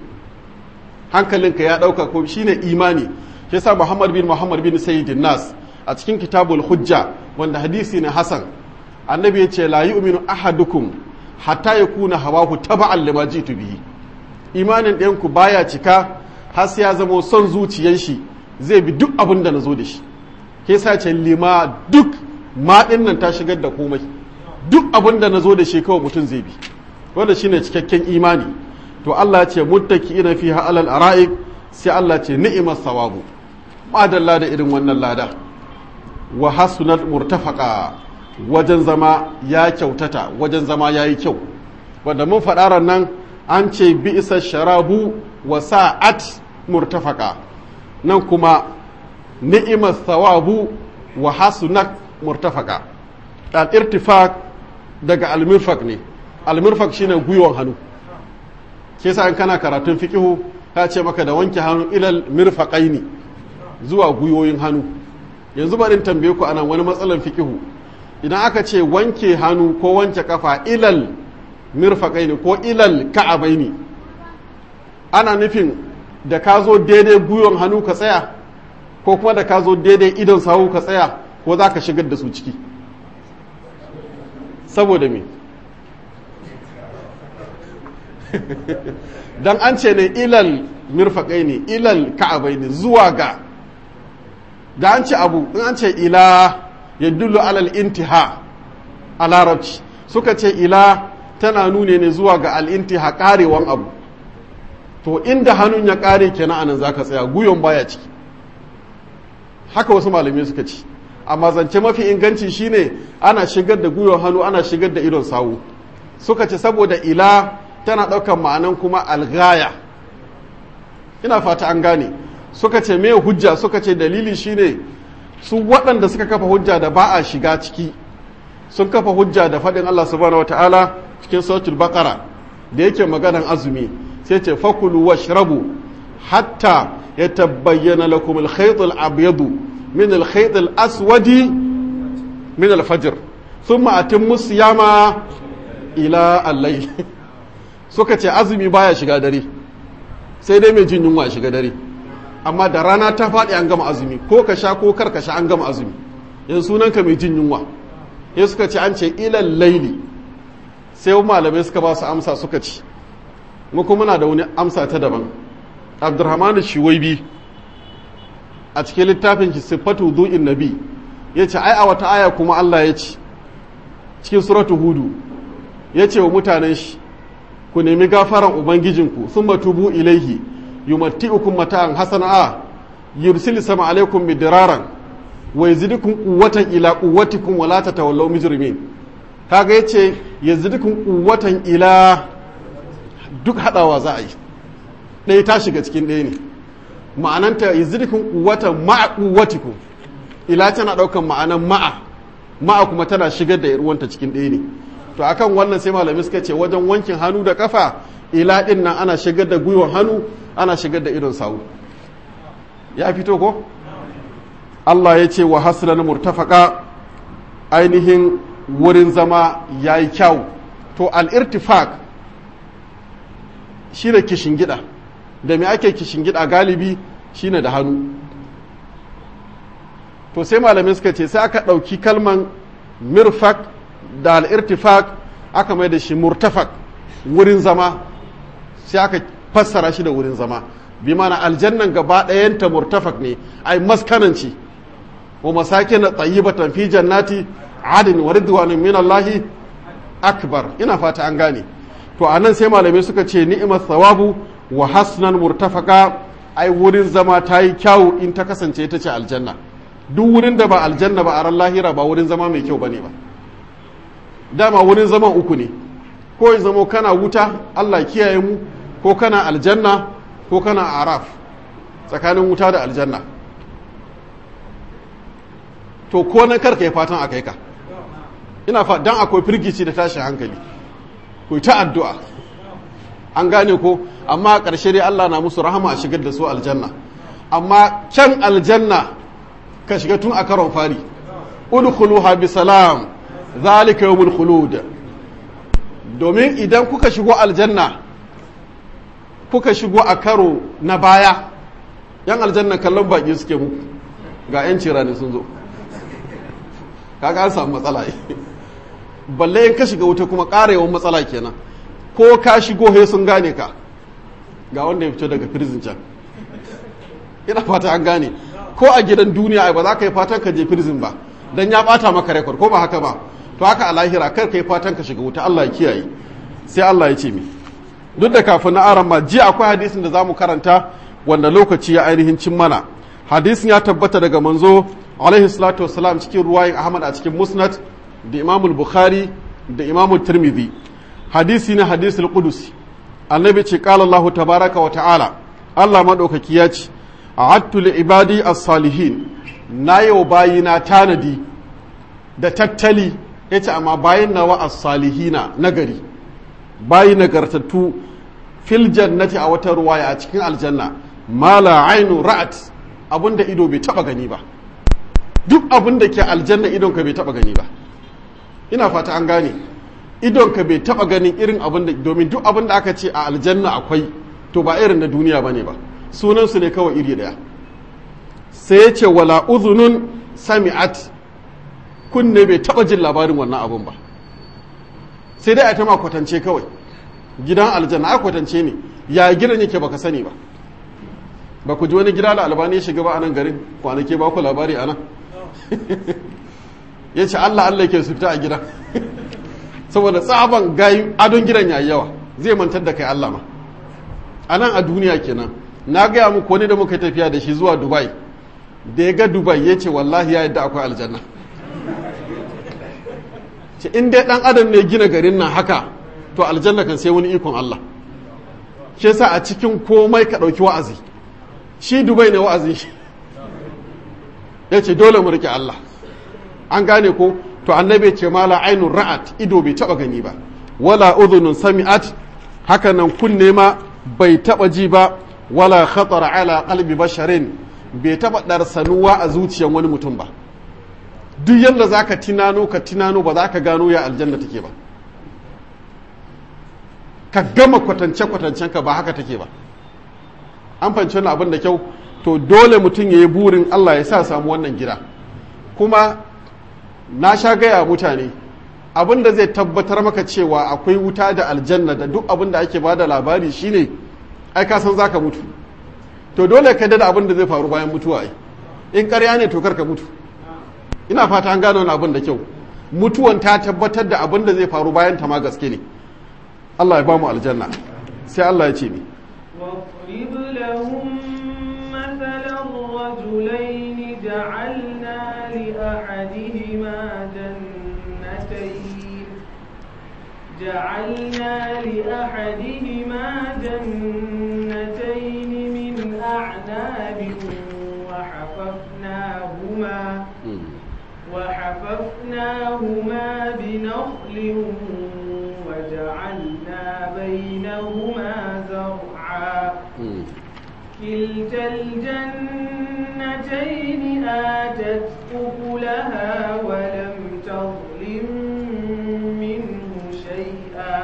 Speaker 1: hankalinka ya ɗauka ko shine imani shi sa Muhammad bin Muhammad bin Sayyidin Nas a cikin kitabul hujja wanda hadisi ne Hasan annabi ya ce la yu'minu ahadukum hatta yakuna hawahu taba'an lima jitu bihi imanin ɗayanku baya cika har sai ya zama son zuciyar shi zai bi duk abin da nazo da shi ke sa ce lima duk ma nan ta shigar da komai duk abin da nazo da shi kawai mutum zai bi wanda shine cikakken imani to Allah ya ce muttaqiina fiha alal ara'ik sai Allah ce ni'mas sawabu madalla da irin wannan lada wa hasunat murtafaqa wajen zama ya kyautata wajen zama ya yi kyau wanda mun faɗarar nan an ce bi isa sharabu wa sa'at murtafaka nan kuma ni'imar thawabu wa hasunat murtafaka al-irtifaq daga al-mirfaq ne al-mirfaq shine gwiwon hannu ke sa in kana karatun fiqihu ta ce maka da wanke hannu ilal mirfaqaini zuwa gwiwoyin hannu yanzu bari tambaye ku anan wani matsalan fiqihu idan aka ce wanke hannu ko wanke kafa ilal mirfaƙai ne ko ilal ka'abai ne ana nufin da ka zo daidai gwiwon hannu ka tsaya ko kuma da ka zo daidai idon sawu ka tsaya ko za ka shigar da su ciki saboda me don an ce ne ilal mirfaƙai ne ilal ka'abai ne zuwa ga da an ce abu in an ce ila ya dullu alal intiha a larabci suka ce ila tana nune ne zuwa ga al'intiha karewan abu to inda hannun ya kare kenan anan zaka tsaya guyon baya ciki haka wasu malamai suka ci amma zance mafi inganci shine ana shigar da guyon hannu ana shigar da idon sawu suka ce saboda ila tana ɗaukar ma'anan kuma algaya ina fata an gane suka ce me hujja suka ce dalili shine su waɗanda suka kafa hujja da ba a shiga ciki sun kafa hujja da faɗin Allah subhanahu wataala cikin suratul baqara da yake maganan azumi sai ce fakulu washrabu hatta yatabayyana lakum al-khayt al-abyadu min al-khayt al-aswadi min al-fajr thumma atimmu siyama ila al-layl suka ce azumi baya shiga dare sai dai mai jin yunwa shiga dare amma da rana ta faɗi an gama azumi ko ka sha ko kar ka sha an gama azumi yanzu sunanka mai jin yunwa ya suka ce an ce ilal laili sai malamai suka ba su amsa suka ci mu kuma muna da wani amsa ta daban abdurrahman shiwaibi a cikin littafin shi sifatu du'in nabi ya ce ai a wata aya kuma Allah ya ci cikin suratu hudu ya ce wa mutanen shi ku nemi gafaran ubangijinku sun matubu ilaihi yumatti'ukum mata'an hasana yursilu sama alaikum midiraran wa yazidukum quwwatan ila quwwatikum wa la tatawallaw mujrimin kaga yace yazidukum quwwatan ila duk hadawa za a yi ɗaya ta shiga cikin ɗaya ne ma'ananta yazidukum quwwatan ma'a quwwatikum ila tana ɗaukan ma'anan ma'a ma'a kuma tana shigar da ruwanta cikin ɗaya ne to akan wannan sai malamai suka ce wajen wankin hannu da kafa ila ɗin nan ana shigar da gwiwan hannu ana shigar da idon sawu ya fito ko Allah ya ce wa haslan murtafaka ainihin wurin zama ya yi kyau to al'irtifak shi da gida da mai ake gida galibi shi da hannu to sai malamai suka ce sai aka ɗauki kalman mirfak da al'irtifak aka mai da shi murtafak wurin zama sai aka fassara shi da wurin zama bi mana aljannan gaba ɗayanta murtafak ne ai maskananci wa masakin tayyibatan fi jannati adin wa ridwanin min Allahi akbar ina fata an gane to anan sai malamai suka ce ni'mat thawabu wa hasnan murtafaka ai wurin zama ta yi kyawu in ta kasance ita ce aljanna duk wurin da ba aljanna ba a ran lahira ba wurin zama mai kyau bane ba dama wurin zaman uku ne ko ya zamo kana wuta Allah kiyaye mu ko kana aljanna ko kana araf tsakanin wuta da aljanna to ko na karka ya fatan a kai ka ina fa dan akwai firgici da tashin hankali ku ta addu'a an gane ko amma a ƙarshe dai Allah na musu rahama a shigar da su aljanna amma kyan aljanna ka shiga tun a karon fari udkhuluha bi salam zalika yawmul khulud domin idan kuka shigo aljanna kuka shigo a karo na baya yan aljanna kallon baki suke muku ga yan cirani sun zo kaga an samu matsala balle in ka shiga wuta kuma ƙara yawan matsala kenan ko ka shigo he sun gane ka ga wanda ya fito daga prison can ina fata an gane ko a gidan duniya ba za ka yi fatan ka je prison ba dan ya bata maka rekord ko ba haka ba to haka a lahira kar ka yi fatan ka shiga wuta Allah ya kiyaye sai Allah ya ce mi duk da kafin na aran ma jiya akwai hadisin da zamu karanta wanda lokaci ya ainihin cin mana hadisin ya tabbata daga manzo alaihi salatu wassalam cikin ruwayin ahmad a cikin musnad da imamul bukhari da imamul tirmidhi hadisi na hadisul qudusi annabi ce qala allah tabaraka wa ta'ala allah madaukaki ya ce a'attu li ibadi as-salihin na yau bayina tanadi da tattali yace amma bayin nawa as-salihina nagari bayi nagartattu fil jannati a wata ruwaya a cikin aljanna mala ainu ra'at abinda ido bai taba gani ba duk abin da ke aljanna idonka bai taba gani ba ina fata an gane idonka bai taba ganin irin abin da domin duk abin da aka ce a aljanna akwai to ba irin na duniya bane ba sunansu ne kawai iri daya sai ya ce wala uzunun sami'at kunne bai taba jin labarin wannan abin ba sai dai a ta ma kwatance kawai gidan aljanna a kwatance ne ya gidan yake baka sani ba ba ku ji wani gida da albani ya shiga ba a nan garin kwanake ba ku labari a nan ya ce Allah Allah ke suta a gida saboda tsaban gayu adon gidan yayi yawa zai mantar da kai Allah ma a nan a duniya kenan na gaya muku wani da muka tafiya da shi zuwa dubai da ya ga dubai ya ce wallahi ya yadda akwai aljanna ce in dai dan adam ne gina garin nan haka to aljanna kan sai wani ikon Allah shi yasa a cikin komai ka ɗauki wa'azi shi dubai ne wa'azi shi ya ce dole mu rike Allah an gane ko to annabi ce mala ainun ra'at ido bai taba gani ba wala udhunun sami'at haka nan kunne ma bai taba ji ba wala khatar ala qalbi basharin bai taba darsanuwa a zuciyar wani mutum ba duk yanda zaka tinano ka tinano ba za ka gano ya aljanna take ba ka gama kwatance kwatancen ka ba haka take ba an fahimci wannan abin da kyau to dole mutum ya yi burin Allah ya sa samu wannan gida kuma na sha gaya mutane abin da zai tabbatar maka cewa akwai wuta da aljanna da duk abin da ake bada labari shine ai ka san zaka mutu to dole ka da abin da zai faru bayan mutuwa ai in ƙarya ne to ka mutu ina fata an gano wani abin da kyau mutuwan ta tabbatar da abin da zai faru bayan ta ma gaske ne Allah ya ba mu aljanna sai Allah ya ce mi
Speaker 2: واضرب لهم مثل الرجلين جعلنا لأحدهما جنتين جعلنا لأحدهما جنتين من أعناب وحففناهما وحففناهما بنخل وجعلنا بينهما زرعا كلتا الجنتين آتت أكلها ولم تظلم منه شيئا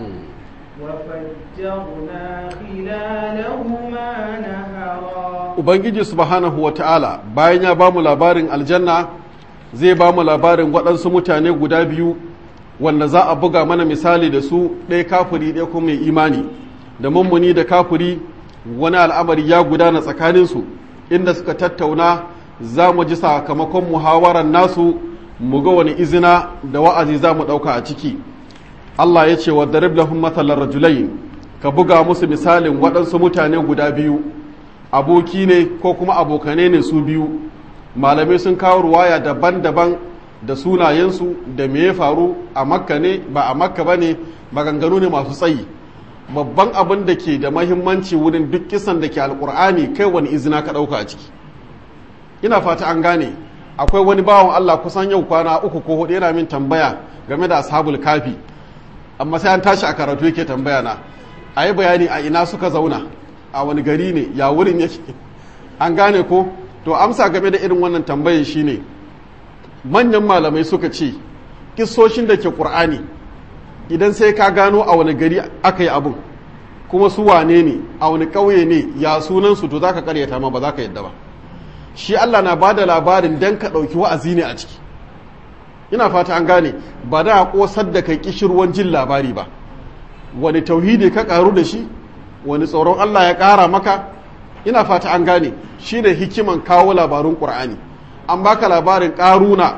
Speaker 2: وفجرنا خلالهما نهرا
Speaker 1: Ubangiji subhanahu wa ta'ala bayan ya ba mu labarin aljanna zai ba mu labarin waɗansu mutane guda biyu wanda za a buga mana misali da su ɗaya kafiri ɗaya kuma mai imani da mummuni da kafiri wani al'amari ya gudana tsakaninsu inda suka tattauna za mu ji sakamakon muhawarar nasu mu ga wani izina da wa'azi za mu ɗauka a ciki Allah ya ce wa darib lahum mathalar rajulain ka buga musu misalin waɗansu mutane guda biyu aboki ne ko kuma abokane ne su biyu malamai sun kawo ruwaya daban-daban da sunayensu da me ya faru a makka ne ba a makka ba ne maganganu ne masu tsayi babban abin da ke da mahimmanci wurin duk kisan da ke alkur'ani kai wani izina ka ɗauka a ciki ina fata an gane akwai wani bawan allah kusan yau kwana uku ko hudu yana min tambaya game da ashabul kafi amma sai an tashi a karatu yake tambaya na a yi bayani a ina suka zauna a wani gari ne ya wurin yake an gane ko to amsa game da irin wannan tambayin shine manyan malamai suka ce kissoshin da ke ƙur'ani idan sai ka gano a wani gari aka yi abin kuma su wane ne a wani ƙauye ne ya sunansu to za ka karyata ma ba za ka yadda ba shi allah na ba da labarin don ka ɗauki wa'azi ne a ciki ina fata an gane ba da a ƙosar da kai ƙishirwan jin labari ba wani tauhidi ka ƙaru da shi wani tsoron allah ya ƙara maka ina fata an gane shi ne hikiman kawo labarun ƙur'ani an baka labarin ƙaruna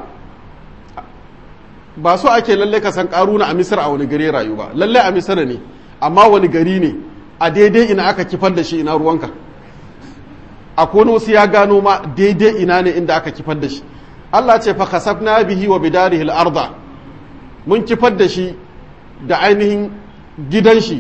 Speaker 1: ba so ake lalle ka san ƙaruna a misir a wani gari rayu ba lalle a misir ne amma wani gari ne a daidai ina aka kifar da shi ina ruwanka a wasu ya gano ma daidai ina ne inda aka kifar da shi Allah ce fa kasafna bihi wa bidarihi al-arda mun kifar da shi da ainihin gidan shi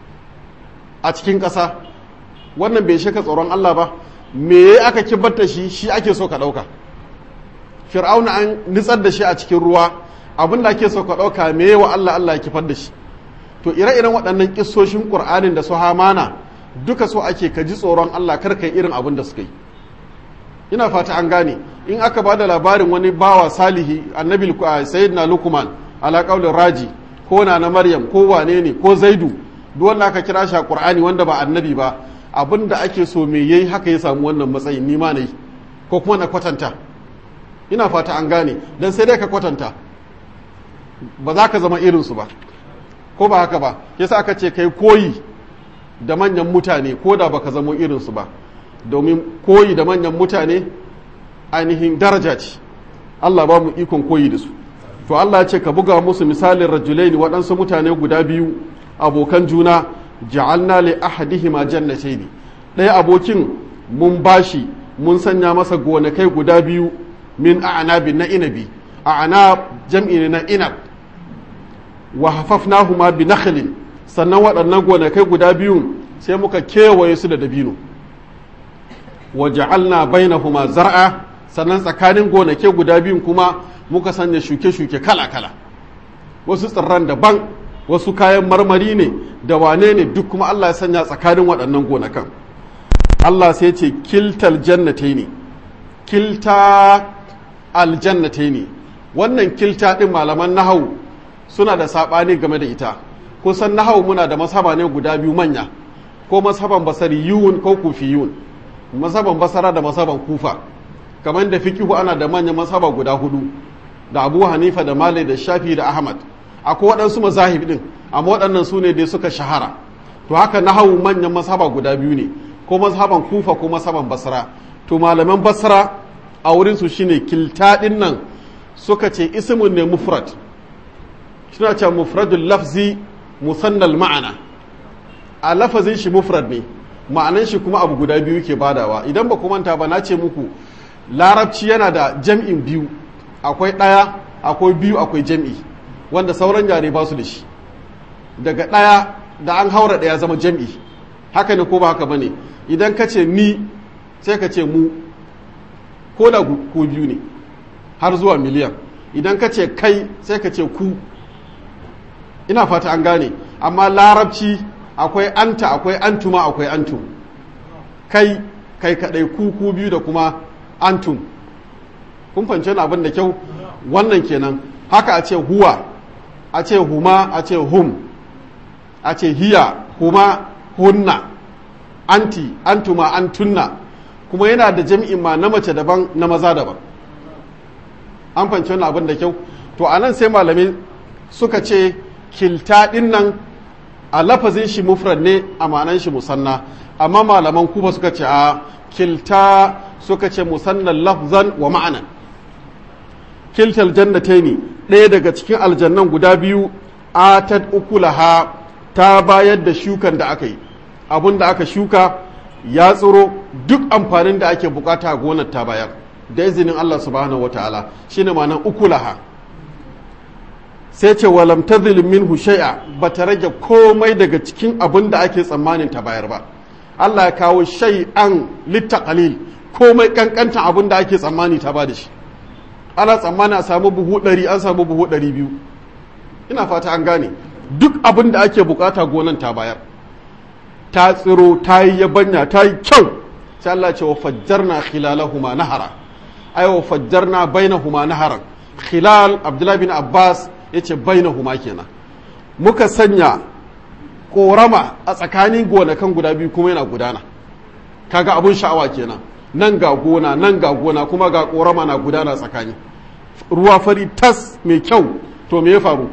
Speaker 1: a cikin ƙasa wannan bai shaka tsoron Allah ba me aka kifar da shi shi ake so ka ɗauka fir'auna an nitsar da shi a cikin ruwa abin da ake so ka ɗauka me wa Allah Allah ya kifar da shi to ire-iren waɗannan kissoshin ƙur'anin da su hamana duka so ake ka ji tsoron Allah kar kai irin abin da suka yi ina fata an gane in aka ba da labarin wani bawa salihi annabi sayyidina lukman ala qaulin raji ko na na maryam ko wane ne ko zaidu duk wanda aka kira shi a qur'ani wanda ba annabi ba abin da ake so me yayi haka ya samu wannan matsayin ni ma nayi ko kuma na kwatanta ina fata an gane dan sai dai ka kwatanta ba za ka zama irinsu ba ko ba haka ba yasa aka ce kai koyi da manyan mutane ko da baka zamo irinsu ba domin koyi da manyan mutane ainihin daraja ce Allah ba mu ikon koyi da su to Allah ya ce ka buga musu misalin rajulaini waɗansu mutane guda biyu abokan juna ja'alna li ahadihima jannatayn ɗaya abokin mun bashi mun sanya masa gonakai guda biyu min a'nabin na inabi a'nab jam'i ne na inab wa hafafnahuma bi nakhlin sannan waɗannan gonakai guda biyu sai muka kewaye su da dabino wa ja'alna bainahuma zar'a sannan tsakanin gonakai guda biyun kuma muka sanya shuke-shuke kala-kala wasu tsirran daban wasu kayan marmari ne da wane ne duk kuma Allah ya sanya tsakanin waɗannan gonakan Allah sai ce kiltal jannatai ne kilta aljannatai ne wannan kilta ɗin malaman nahau suna da saɓani game da ita kusan nahau muna da masaba ne guda biyu manya ko masaban basariyun ko kufiyun masaban basara da masaban kufa kamar da fikihu ana da manyan masaba guda hudu da abu hanifa da malai da shafi da ahmad akwai waɗansu mazahib ɗin amma waɗannan su ne dai suka shahara to haka nahau manyan masaba guda biyu ne ko masaban kufa ko masaban basra to malaman basra a wurinsu shine kilta ɗin nan suka ce ismun ne mufrad suna ce mufradul lafzi musannal ma'ana a lafazin shi mufrad ne ma'anan shi kuma abu guda biyu ke badawa idan ba ku manta ba na ce muku larabci yana da jam'in biyu akwai ɗaya akwai biyu akwai jam'i wanda sauran yare ba su da shi daga ɗaya da an haura ɗaya zama jam'i haka ne ko ba haka bane idan ka ce ni sai ka ce mu ko da ko biyu ne har zuwa miliyan idan ka ce kai sai ka ce ku ina fata an gane amma larabci akwai anta akwai antuma akwai antum kai kai kadai ku ku biyu da kuma antum kun fahimci abin da kyau wannan kenan haka a ce huwa a ce huma a ce hum a ce hiya huma hunna anti antuma antunna kuma yana da jami'in ma na mace daban na maza daban an fahimci wannan abin da kyau to a nan sai malamai suka ce kilta din nan a lafazin shi mufrad ne a ma'anan shi musanna amma malaman kuba suka ce a kilta suka ce musannan lafzan wa ma'anan kiltal jannataini ɗaya daga cikin aljannan guda biyu atat ukulaha ta bayar da shukan da aka yi abun da aka shuka ya tsiro duk amfanin da ake bukata a gonar ta bayar da izinin Allah subhanahu wataala shine ma'anar ukulaha sai ce walam tazil minhu shay'a bata rage komai daga cikin abin da ake tsammanin ta bayar ba Allah ya kawo shay'an littaqalil komai kankantan abin da ake tsammani ta bada shi ana tsammani a samu buhu ɗari an samu buhu ɗari biyu ina fata an gane duk abin da ake bukata gonan ta bayar ta tsiro ta yi yabanya ta yi kyau sai Allah ce wa fajjarna khilalahuma nahara ay wa fajjarna bainahuma naharan khilal Abdullah bin Abbas yace bainahuma kenan muka sanya korama a tsakanin gonakan guda biyu kuma yana gudana kaga abun sha'awa kenan nan ga gona nan ga gona kuma ga korama na gudana tsakani ruwa fari tas mai kyau to me ya faru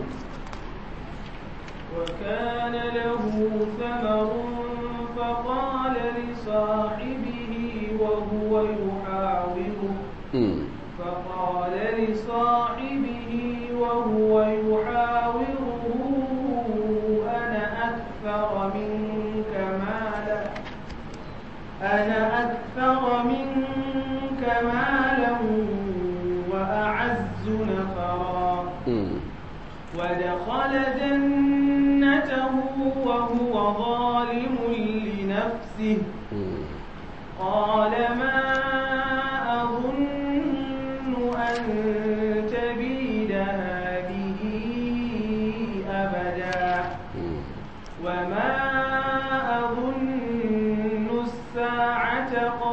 Speaker 2: وكان له ثمر فقال لصاحبه وهو يحاوره فقال لصاحبه وهو يحاوره أنا أكثر منك مالا أنا أكثر منك مالا وأعز نفرا ودخل جنته وهو ظالم لنفسه قال ما أظن أن تبيد هذه أبدا وما أظن الساعة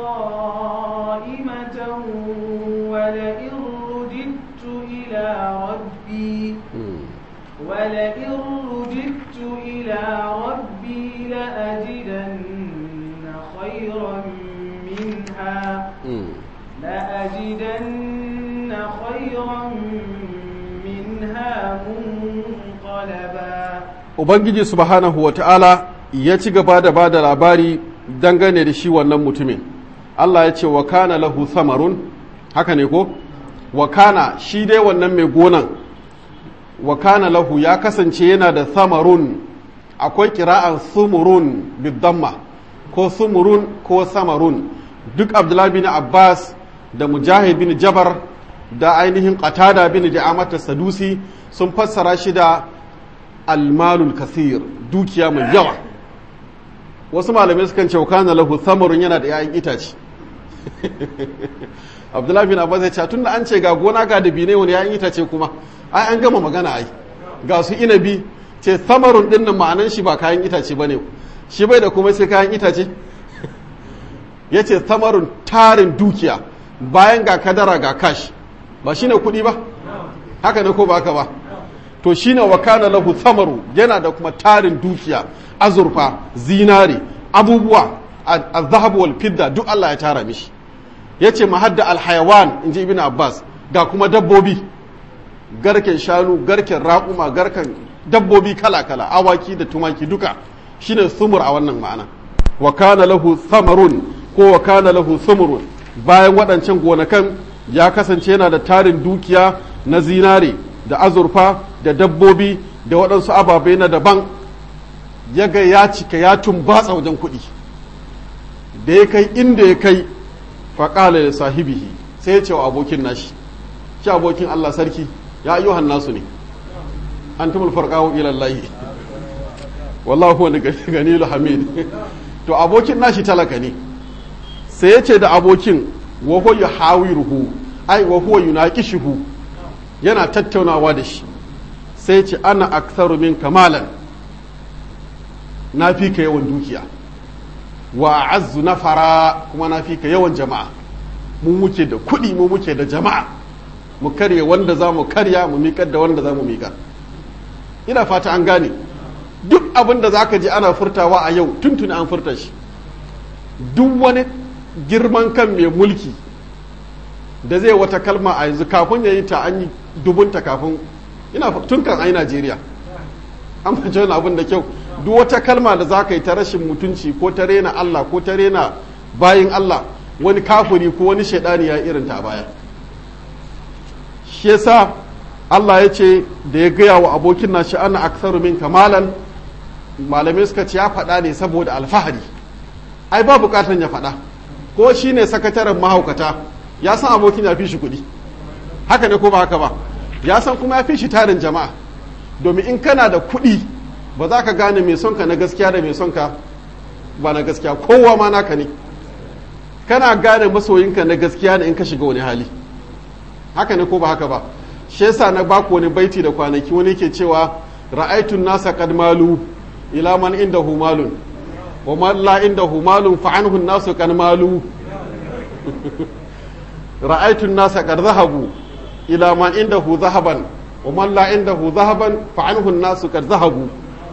Speaker 2: قائمة ولئن رددت إلى ربي ولئن رددت إلى ربي لأجدن خيرا منها لأجدن خيرا منها منقلبا
Speaker 1: ubangiji subhanahu wa ta'ala ya ci gaba da ba da labari dangane da shi wannan mutumin Allah ya ce wa kana lahu samarun haka ne ko wa kana shi dai wannan mai gonan wa kana lahu ya kasance yana da samarun akwai kira'an sumurun bidamma ko sumurun ko samarun duk abdullahi bin abbas da mujahid bin jabar da ainihin qatada bin ja'amata sadusi sun fassara shi da almalul kasir dukiya mai yawa wasu malamai sukan ce kana lahu samarun yana da 'ya'yan itace abdullahi bin abbas ya ce tunda an ce ga gona ga dabine wani 'ya'yan itace kuma ai an gama magana ai ga su inabi ce samarun din nan ma'anan shi ba kayan itace bane shi bai da kuma sai kayan itace ya ce samarun tarin dukiya bayan ga kadara ga kash ba shine kuɗi ba haka ne ko ba haka ba to shine wa kana lahu samaru yana da kuma tarin dukiya azurfa zinare abubuwa az-zahab wal fidda duk Allah ya tara mishi yace mahadda al-hayawan inji ibn Abbas ga kuma dabbobi garken shanu garken raƙuma garken dabbobi kala-kala awaki da tumaki duka shine sumur a wannan ma'ana wa kana lahu samarun ko wa kana lahu sumurun bayan waɗancan gonakan ya kasance yana da tarin dukiya na zinare da azurfa da dabbobi da waɗansu ababai na daban ya ga ya cika ya tumbatsa wajen kuɗi da ya kai inda ya kai faƙala da sahibihi sai ya ce wa abokin nashi shi abokin Allah sarki ya ayyuhan nasu ne an tumul farqahu ila Allah wallahu wani ganil hamid to abokin nashi talaka ne sai ya ce da abokin wa huwa yuhawiruhu ai wa huwa yunaqishuhu yana tattaunawa da shi sai ce ana aktharu min kamalan na fi ka yawan dukiya wa azzu nafara kuma na fi ka yawan jama'a mu muke da kuɗi mu muke da jama'a mu karya wanda za mu karya mu miƙar da wanda za mu miƙar ina fata an gane duk abin da za ka ji ana furtawa a yau tuntuni an furta shi duk wani girman kan mai mulki da zai wata kalma a yanzu kafin ya yi ta an yi dubunta kafin ina tun kan ai Najeriya an fahimci wani abin da kyau duk wata kalma da za ka yi ta rashin mutunci ko ta rena Allah ko ta rena bayin Allah wani kafuri ko wani shaidani ya irin ta baya shi yasa Allah ya ce da ya gaya wa abokin nashi ana aksaru min kamalan malamai suka ce ya faɗa ne saboda alfahari ai ba bukatan ya faɗa ko shi ne sakataren mahaukata ya san abokin ya fi shi kuɗi haka ne ko ba haka ba ya san kuma ya fi shi tarin jama'a domin in kana da kuɗi ba za ka gane mai sonka na gaskiya da mai sonka ba na gaskiya kowa ma naka ne kana gane masoyinka na gaskiya ne in ka shiga wani hali haka ne ko ba haka ba shi yasa na baku wani baiti da kwanaki wani ke cewa ra'aitun nasa qad malu ila man indahu malun wa man la indahu malun fa anhu nasu qad malu ra'aitun nasa qad zahabu ila man indahu zahaban wa man la indahu zahaban fa anhu nasu qad zahabu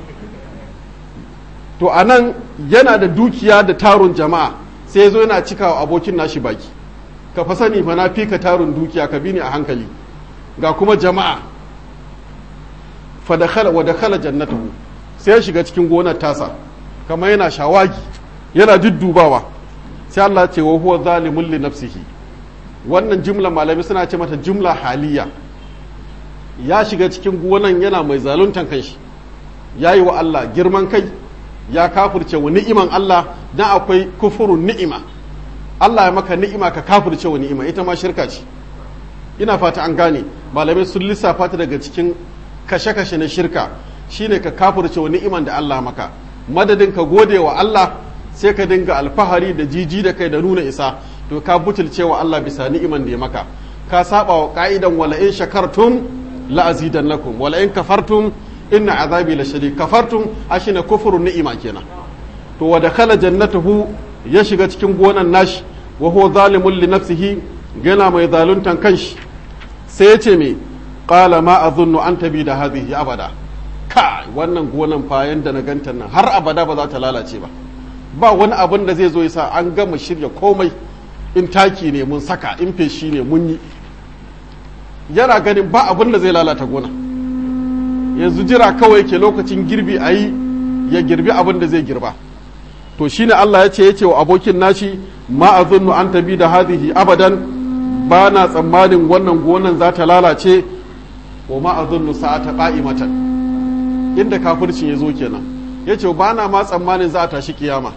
Speaker 1: to anan yana da dukiya da tarun jama'a sai yazo yana cikawa abokin nashi baki ka fa sani fa na fika tarun dukiya ka bi ni a hankali ga kuma jama'a fa dakhala wa dakhala jannatahu sai ya shiga cikin gonar tasa kamar yana shawagi yana duddubawa sai Allah ce wa huwa zalimun li nafsihi wannan jumla malami suna ce mata jumla haliya ya shiga cikin gonan yana mai zaluntan kanshi ya yi wa Allah girman kai ya kafirce wa ni'iman Allah dan akwai kufurun ni'ima Allah ya maka ni'ima ka kafirce wa ni'ima ita ma shirka ce ina fata an gane malamai sun lissafa ta daga cikin kashe-kashe na shirka shine ka kafirce wa ni'iman da Allah maka madadin ka gode wa Allah sai ka dinga alfahari da jiji da kai da nuna isa to ka butulce wa Allah bisa ni'iman da ya maka ka saba wa ka'idan wala in shakartum la azidannakum wala in kafartum inna azabi la shadid kafartum ashina kufrun ni'ima kenan to wa dakhala jannatuhu ya shiga cikin gonan nashi wa huwa zalimun li nafsihi gana mai zaluntan kanshi sai ya ce me qala ma azunnu an tabi da hadhihi abada ka wannan gonan fa yanda na ganta nan har abada ba za ta lalace ba ba wani abin da zai zo yasa an gama shirya komai in taki ne mun saka in feshi ne mun yi yana ganin ba abin da zai lalata gona yanzu jira kawai ke lokacin girbi a yi ya girbi abin da zai girba to shine Allah ya ce ya ce wa abokin nashi ma azunnu an tabi da hadhihi abadan ba na tsammanin wannan gonan za ta lalace wa ma azunnu sa'ata qa'imatan inda kafircin ya zo kenan ya ce ba na ma tsammanin za a tashi kiyama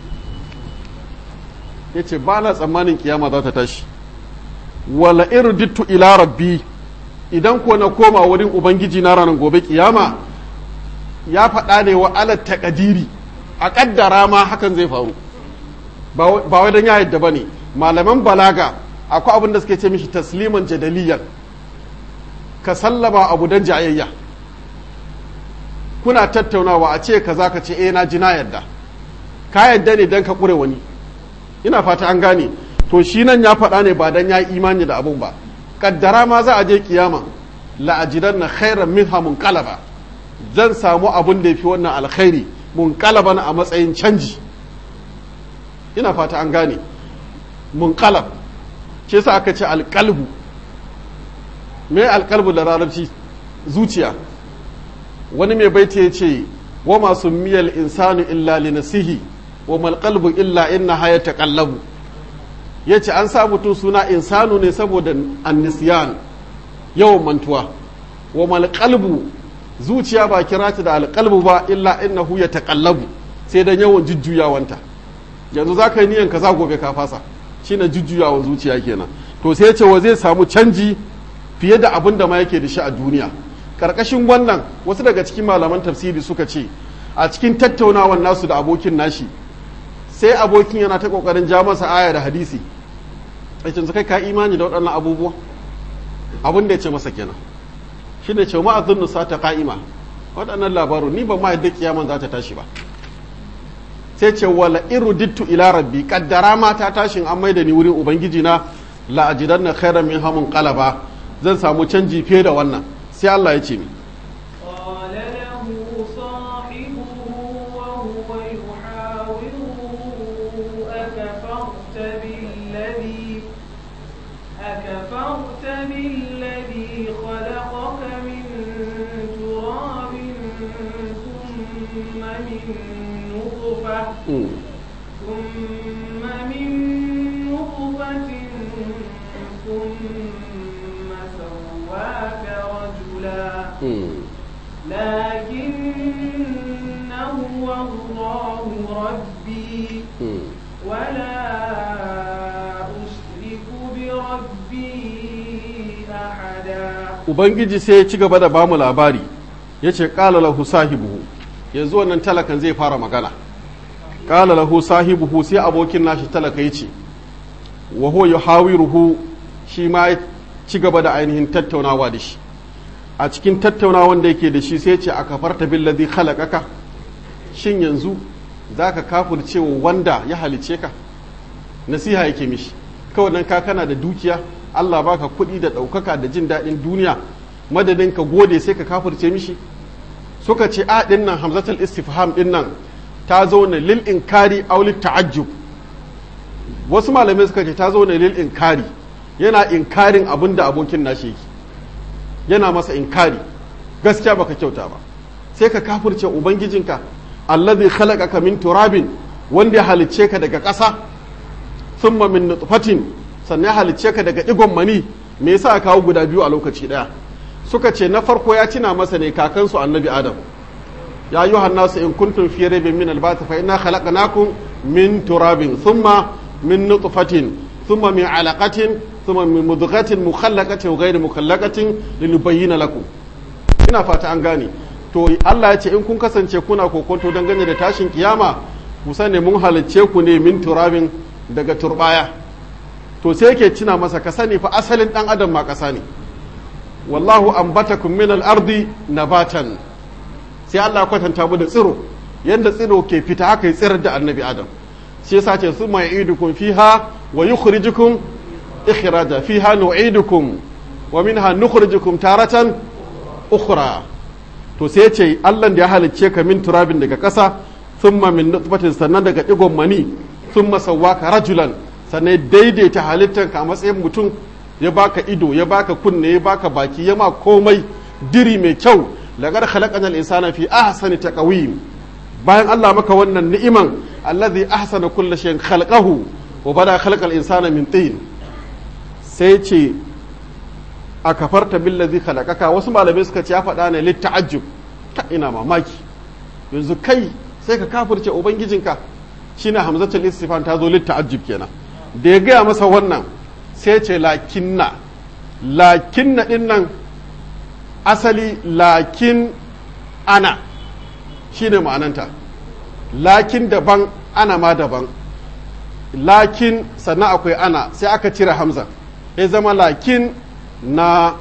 Speaker 1: ya ce ba na tsammanin kiyama za ta tashi wala irdittu ila rabbi idan ko na koma wurin ubangiji na ranar gobe kiyama ya faɗa ne wa alat takadiri a ƙaddara ma hakan zai faru ba wai don ya yadda ba ne malaman balaga akwai abin da suke ce mishi tasliman jadaliyan ka sallama abu don jayayya kuna tattaunawa a ce kaza ka ce eh na ji na yadda ka yadda ne don ka ƙure wani ina fata an gane to shi nan ya faɗa ne ba don ya yi imani da abun ba kaddara ma za a je kiyama la'ajidan na khairan minha munqalaba zan samu abun da yafi wannan alkhairi munqalaban a matsayin canji ina fata an gane munqalab ce sa aka ce alqalbu me alqalbu da larabci zuciya wani mai baiti ya ce wa masu miyal insanu illa li nasihi wa mal qalbu illa inna haya taqallabu yace an sa mutum suna insanu ne saboda annisiyan yawan mantuwa wa mal qalbu zuciya ba kira ta da alqalbu ba illa innahu yataqallabu sai dan yawan jujjuyawanta yanzu zaka yi niyan kaza gobe ka fasa shine jujjuyawan zuciya kenan to sai yace wa zai samu canji fiye da abin da ma yake da shi a duniya karkashin wannan wasu daga cikin malaman tafsiri suka ce a cikin tattaunawan nasu da abokin nashi sai abokin yana ta kokarin ja masa aya da hadisi aikin kai ka imani da waɗannan abubuwa abin da ya ce masa kenan shi ne ce ma'azin nusa ta ka'ima waɗannan labaru ni ba ma yadda kiyaman za ta tashi ba sai ce wala irudittu ila rabbi kaddara ma ta tashin an maida ni wurin ubangiji na la ajidanna khairan min hamun qalaba zan samu canji fiye da wannan sai Allah ya ce mi
Speaker 2: قال له صاحبه وهو يحاوره أكفرت بالذي أكفرت بالذي خلقك من تراب ثم من نطفة ثم من نطفة ثم سواك رجلا لكن هو الله ربي ولا أشرك بربي أحدا
Speaker 1: ubangiji sai ya ci gaba da bamu labari ya ce ƙala lahu sahibuhu yanzu wannan talakan zai fara magana ƙala lahu sahibuhu sai abokin nashi talaka ya ce wa huwa yuhawiruhu shi ma ya ci gaba da ainihin tattaunawa da shi a cikin tattaunawan da yake da shi sai ce a kafarta billazi khalaqaka shin yanzu zaka kafirce wa wanda ya halice ka nasiha yake mishi kawai nan ka kana da dukiya Allah baka kuɗi da ɗaukaka da jin daɗin duniya madadin ka gode sai ka kafirce mishi suka ce a ɗin nan hamzatul istifham ɗin nan ta zauna lil inkari aw lit ta'ajjub wasu malamai suka ce ta zauna lil inkari yana inkarin abin da abokin nashi yake yana masa inkari gaskiya baka kyauta ba sai ka kafirce ubangijinka allazi khalaqaka min turabin wanda ya halicce ka daga ƙasa thumma min nutfatin sannan ya halicce ka daga digon mani me yasa aka kawo guda biyu a lokaci daya suka ce na farko ya tina masa ne kakansu annabi adam ya ayyuhan nasu in kuntum fi raybin min al-ba'th fa inna khalaqnakum min turabin thumma min nutfatin thumma min alaqatin thumma min mudghatin mukhallaqatin wa ghayri mukhallaqatin linubayyana lakum ina fata an gane to Allah ya ce in kun kasance kuna kokonto dangane da tashin kiyama ku sani mun halicce ku ne min turabin daga turbaya to sai yake cina masa ka sani fa asalin dan adam ma kasa ne wallahu ambatakum min al-ardi nabatan sai Allah ya kwatanta mu da tsiro yanda tsiro ke fita haka ya tsirar da annabi adam shi yasa ce summa ya'idukum fiha wa yukhrijukum ikhraja fiha nu'idukum wa minha nukhrijukum taratan ukhra to sai ce Allah da ya halicce ka min turabin daga ƙasa thumma min nutfatin sannan daga digon mani thumma sawwaka rajulan sannan daidaita halittanka a matsayin mutum ya baka ido ya baka kunne ya baka baki ya ma komai diri mai kyau lagar khalaqana al-insana fi ahsani taqwim bayan Allah maka wannan ni'iman allazi ahsana kulli shay'in khalaqahu wa bada khalaqal insana min tin sai ce a kafarta billazi khalaqaka wasu malamai suka ce ya faɗa ne lit ta'ajjub ta ina mamaki yanzu kai sai ka kafirce ubangijinka shine hamzatul istifan ta zo lit ta'ajjub kenan da ya gaya masa wannan sai ce lakinna lakinna din nan asali lakin ana shine ma'ananta lakin daban ana ma daban lakin sannan akwai ana sai aka cire hamza ya zama lakin na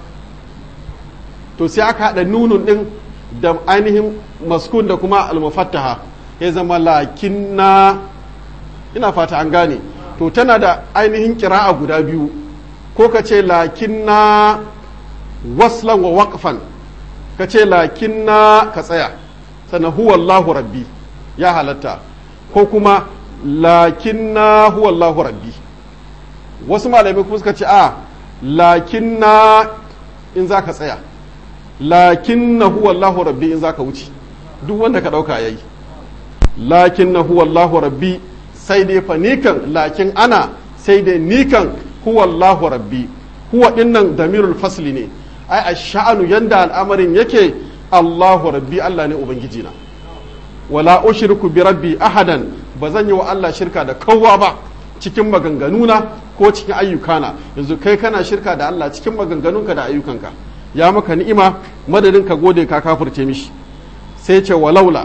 Speaker 1: to sai aka haɗa nunun ɗin da ainihin maskun da kuma almufattaha ya zama lakin na ina fata an gane to tana da ainihin kira'a guda biyu ko ka ce lakin na waslan wa waƙfan ka ce lakin na ka tsaya sannan huwa Allahu rabbi ya halatta ko kuma lakin na huwa Allahu rabbi wasu malamai kuma suka ce a lakin na in za ka tsaya lakin na huwa Allahu rabbi in za ka wuce duk wanda ka ɗauka yayi lakin na huwa Allahu rabbi sai dai fa nikan lakin ana sai dai nikan huwa Allahu rabbi huwa dinnan damirul fasli ne ai a sha'anu yanda al'amarin yake Allahu rabbi Allah ne ubangiji na wala ushriku bi rabbi ahadan ba zan yi wa Allah shirka da kowa ba cikin maganganuna ko cikin ayyukana yanzu kai kana shirka da Allah cikin maganganunka da ayyukanka ya maka ni'ima madadin ka gode ka kafirce mishi sai ce walaula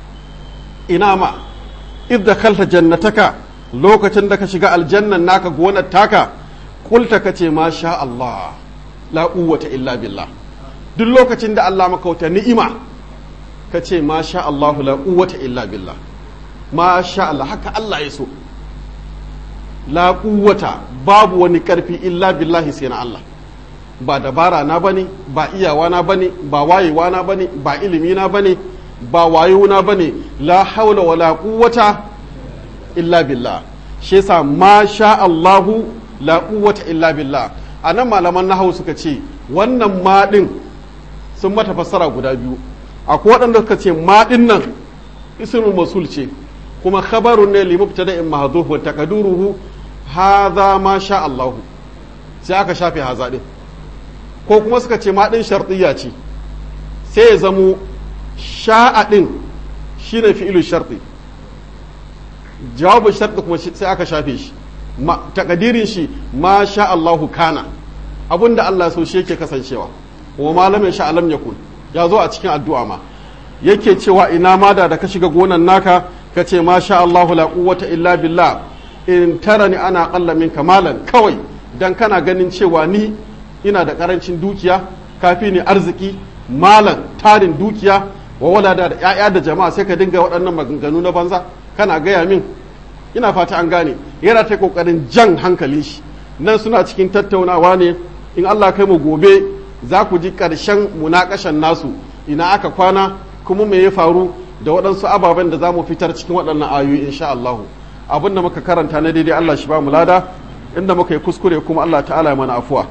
Speaker 1: ina ma idda kalta jannataka lokacin da ka shiga aljannan naka gonar taka kulta kace ma sha Allah la quwwata illa billah duk lokacin da Allah maka wata ni'ima kace ma sha Allah la quwwata illa billah ma sha Allah haka Allah ya so la quwwata babu wani karfi illa billahi sai na Allah ba dabara na bane ba iyawa na bane ba wayewa na bane ba ilimi na bane ba wayo na bane la haula wala quwwata illa billah shi yasa ma sha Allahu la quwwata illa billah anan malaman nahwu suka ce wannan ma din sun mata fassara guda biyu akwai waɗanda suka ce ma din nan ismul masul ce kuma khabarun ne li mubtada'in mahdhuf wa taqdiruhu hadha ma sha Allahu sai aka shafe haza din ko kuma suka ce ma din shartiyya ce sai ya zamo sha'a din shine fi'ilu sharti jawabin sharti kuma sai aka shafe shi takadirin shi ma sha Allahu kana abinda Allah so shi yake kasancewa wa malamin sha alam yakun ya zo a cikin addu'a ma yake cewa ina ma da da ka shiga gonan naka ka ce ma sha Allahu la quwwata illa billah in tarani ana qalla min kamalan kawai dan kana ganin cewa ni ina da karancin dukiya kafi ni arziki malan tarin dukiya wa walada da 'ya'ya da jama'a sai ka dinga waɗannan maganganu na banza kana gaya min ina fata an gane yana ta kokarin jan hankalin shi nan suna cikin tattaunawa ne in Allah kai mu gobe za ku ji ƙarshen munakashan nasu ina aka kwana kuma me ya faru da waɗansu ababen da za mu fitar cikin waɗannan ayoyi insha Allah abin da muka karanta na daidai Allah shi ba mu lada inda muka yi kuskure kuma Allah ta'ala ya mana afuwa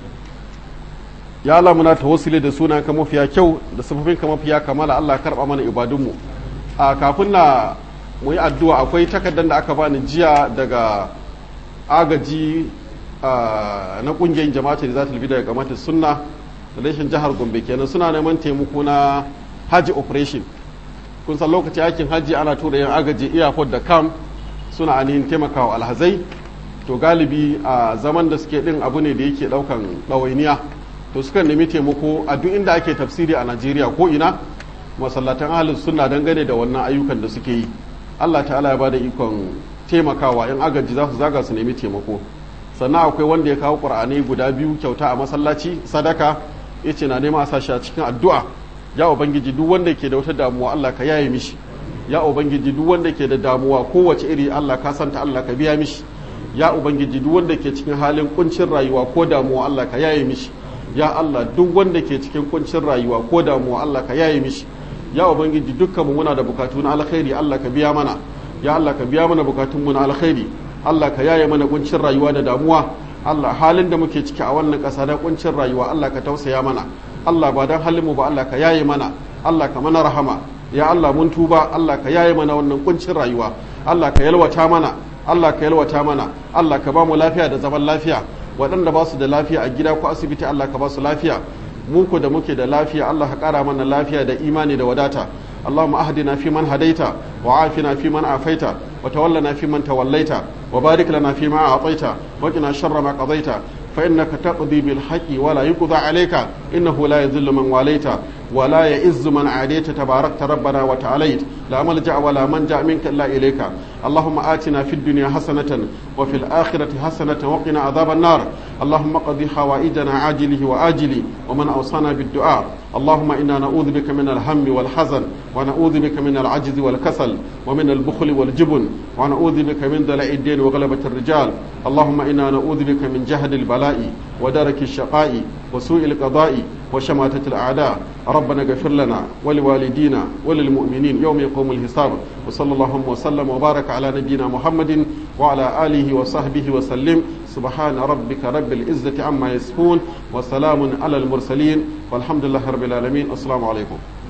Speaker 1: ya Allah muna tawassuli da sunan ka mafiya kyau da sifofin ka mafiya kamala Allah karba mana ibadunmu a kafin na mu yi addu'a akwai takardar da aka bani jiya daga agaji na kungiyar jama'atul da za ta daga kamata sunna relation jihar gombe kenan suna neman taimako na haji operation kun san lokaci aikin haji ana tura yan agaji airport da kam suna ainihin taimakawa alhazai to galibi a zaman da suke din abu ne da yake daukan ɗawainiya to suka nemi taimako a duk inda ake tafsiri a najeriya ko ina masallatan ahalin suna dangane da wannan ayyukan da suke yi allah ta'ala ya bada ikon taimakawa yan agaji za su zaga su nemi taimako sannan akwai wanda ya kawo ƙur'anai guda biyu kyauta a masallaci sadaka ya ce na nema a sashi a cikin addu'a ya ubangiji duk wanda ke da wata damuwa allah ka yaye mishi ya ubangiji duk wanda ke da damuwa kowace iri allah ka santa allah ka biya mishi ya ubangiji duk wanda ke cikin halin kuncin rayuwa ko damuwa allah ka yaye mishi ya Allah duk wanda ke cikin kuncin rayuwa ko damuwa Allah ka yaye mishi ya ubangiji dukkan mu muna da bukatu na alkhairi Allah ka biya mana ya Allah ka biya mana bukatun mu na alkhairi Allah ka yaye mana kuncin rayuwa da damuwa Allah halin da muke ciki a wannan ƙasa na kuncin rayuwa Allah ka tausaya mana Allah ba dan halin mu ba Allah ka yaye mana Allah ka mana rahama ya Allah mun tuba Allah ka yaye mana wannan kuncin rayuwa Allah ka yalwata mana Allah ka yalwata mana Allah ka ba mu lafiya da zaman lafiya waɗanda ba su da lafiya a gida ko asibiti Allah ka ba su lafiya mu ko da muke da lafiya Allah ka ƙara mana lafiya da imani da wadata اللهم أهدنا فيمن هديت وعافنا فيمن عافيت وتولنا فيمن توليت وبارك لنا فيما أعطيت وقنا شر ما قضيت فإنك تقضي بالحق ولا يقضى عليك إنه لا يذل من واليت ولا يئز من عاديت تباركت ربنا وتعاليت لا ملجأ ولا منجأ منك إلا إليك اللهم آتنا في الدنيا حسنة وفي الآخرة حسنة وقنا عذاب النار اللهم قضي حوائجنا عاجله وآجله ومن أوصانا بالدعاء اللهم إنا نعوذ بك من الهم والحزن ونعوذ بك من العجز والكسل ومن البخل والجبن ونعوذ بك من دلع الدين وغلبة الرجال اللهم إنا نعوذ بك من جهد البلاء ودرك الشقاء وسوء القضاء وشماتة الأعداء ربنا اغفر لنا ولوالدينا وللمؤمنين يوم يقوم الحساب وصلى الله وسلم وبارك على نبينا محمد وعلى آله وصحبه وسلم سبحان ربك رب العزة عما يصفون وسلام على المرسلين والحمد لله رب العالمين السلام عليكم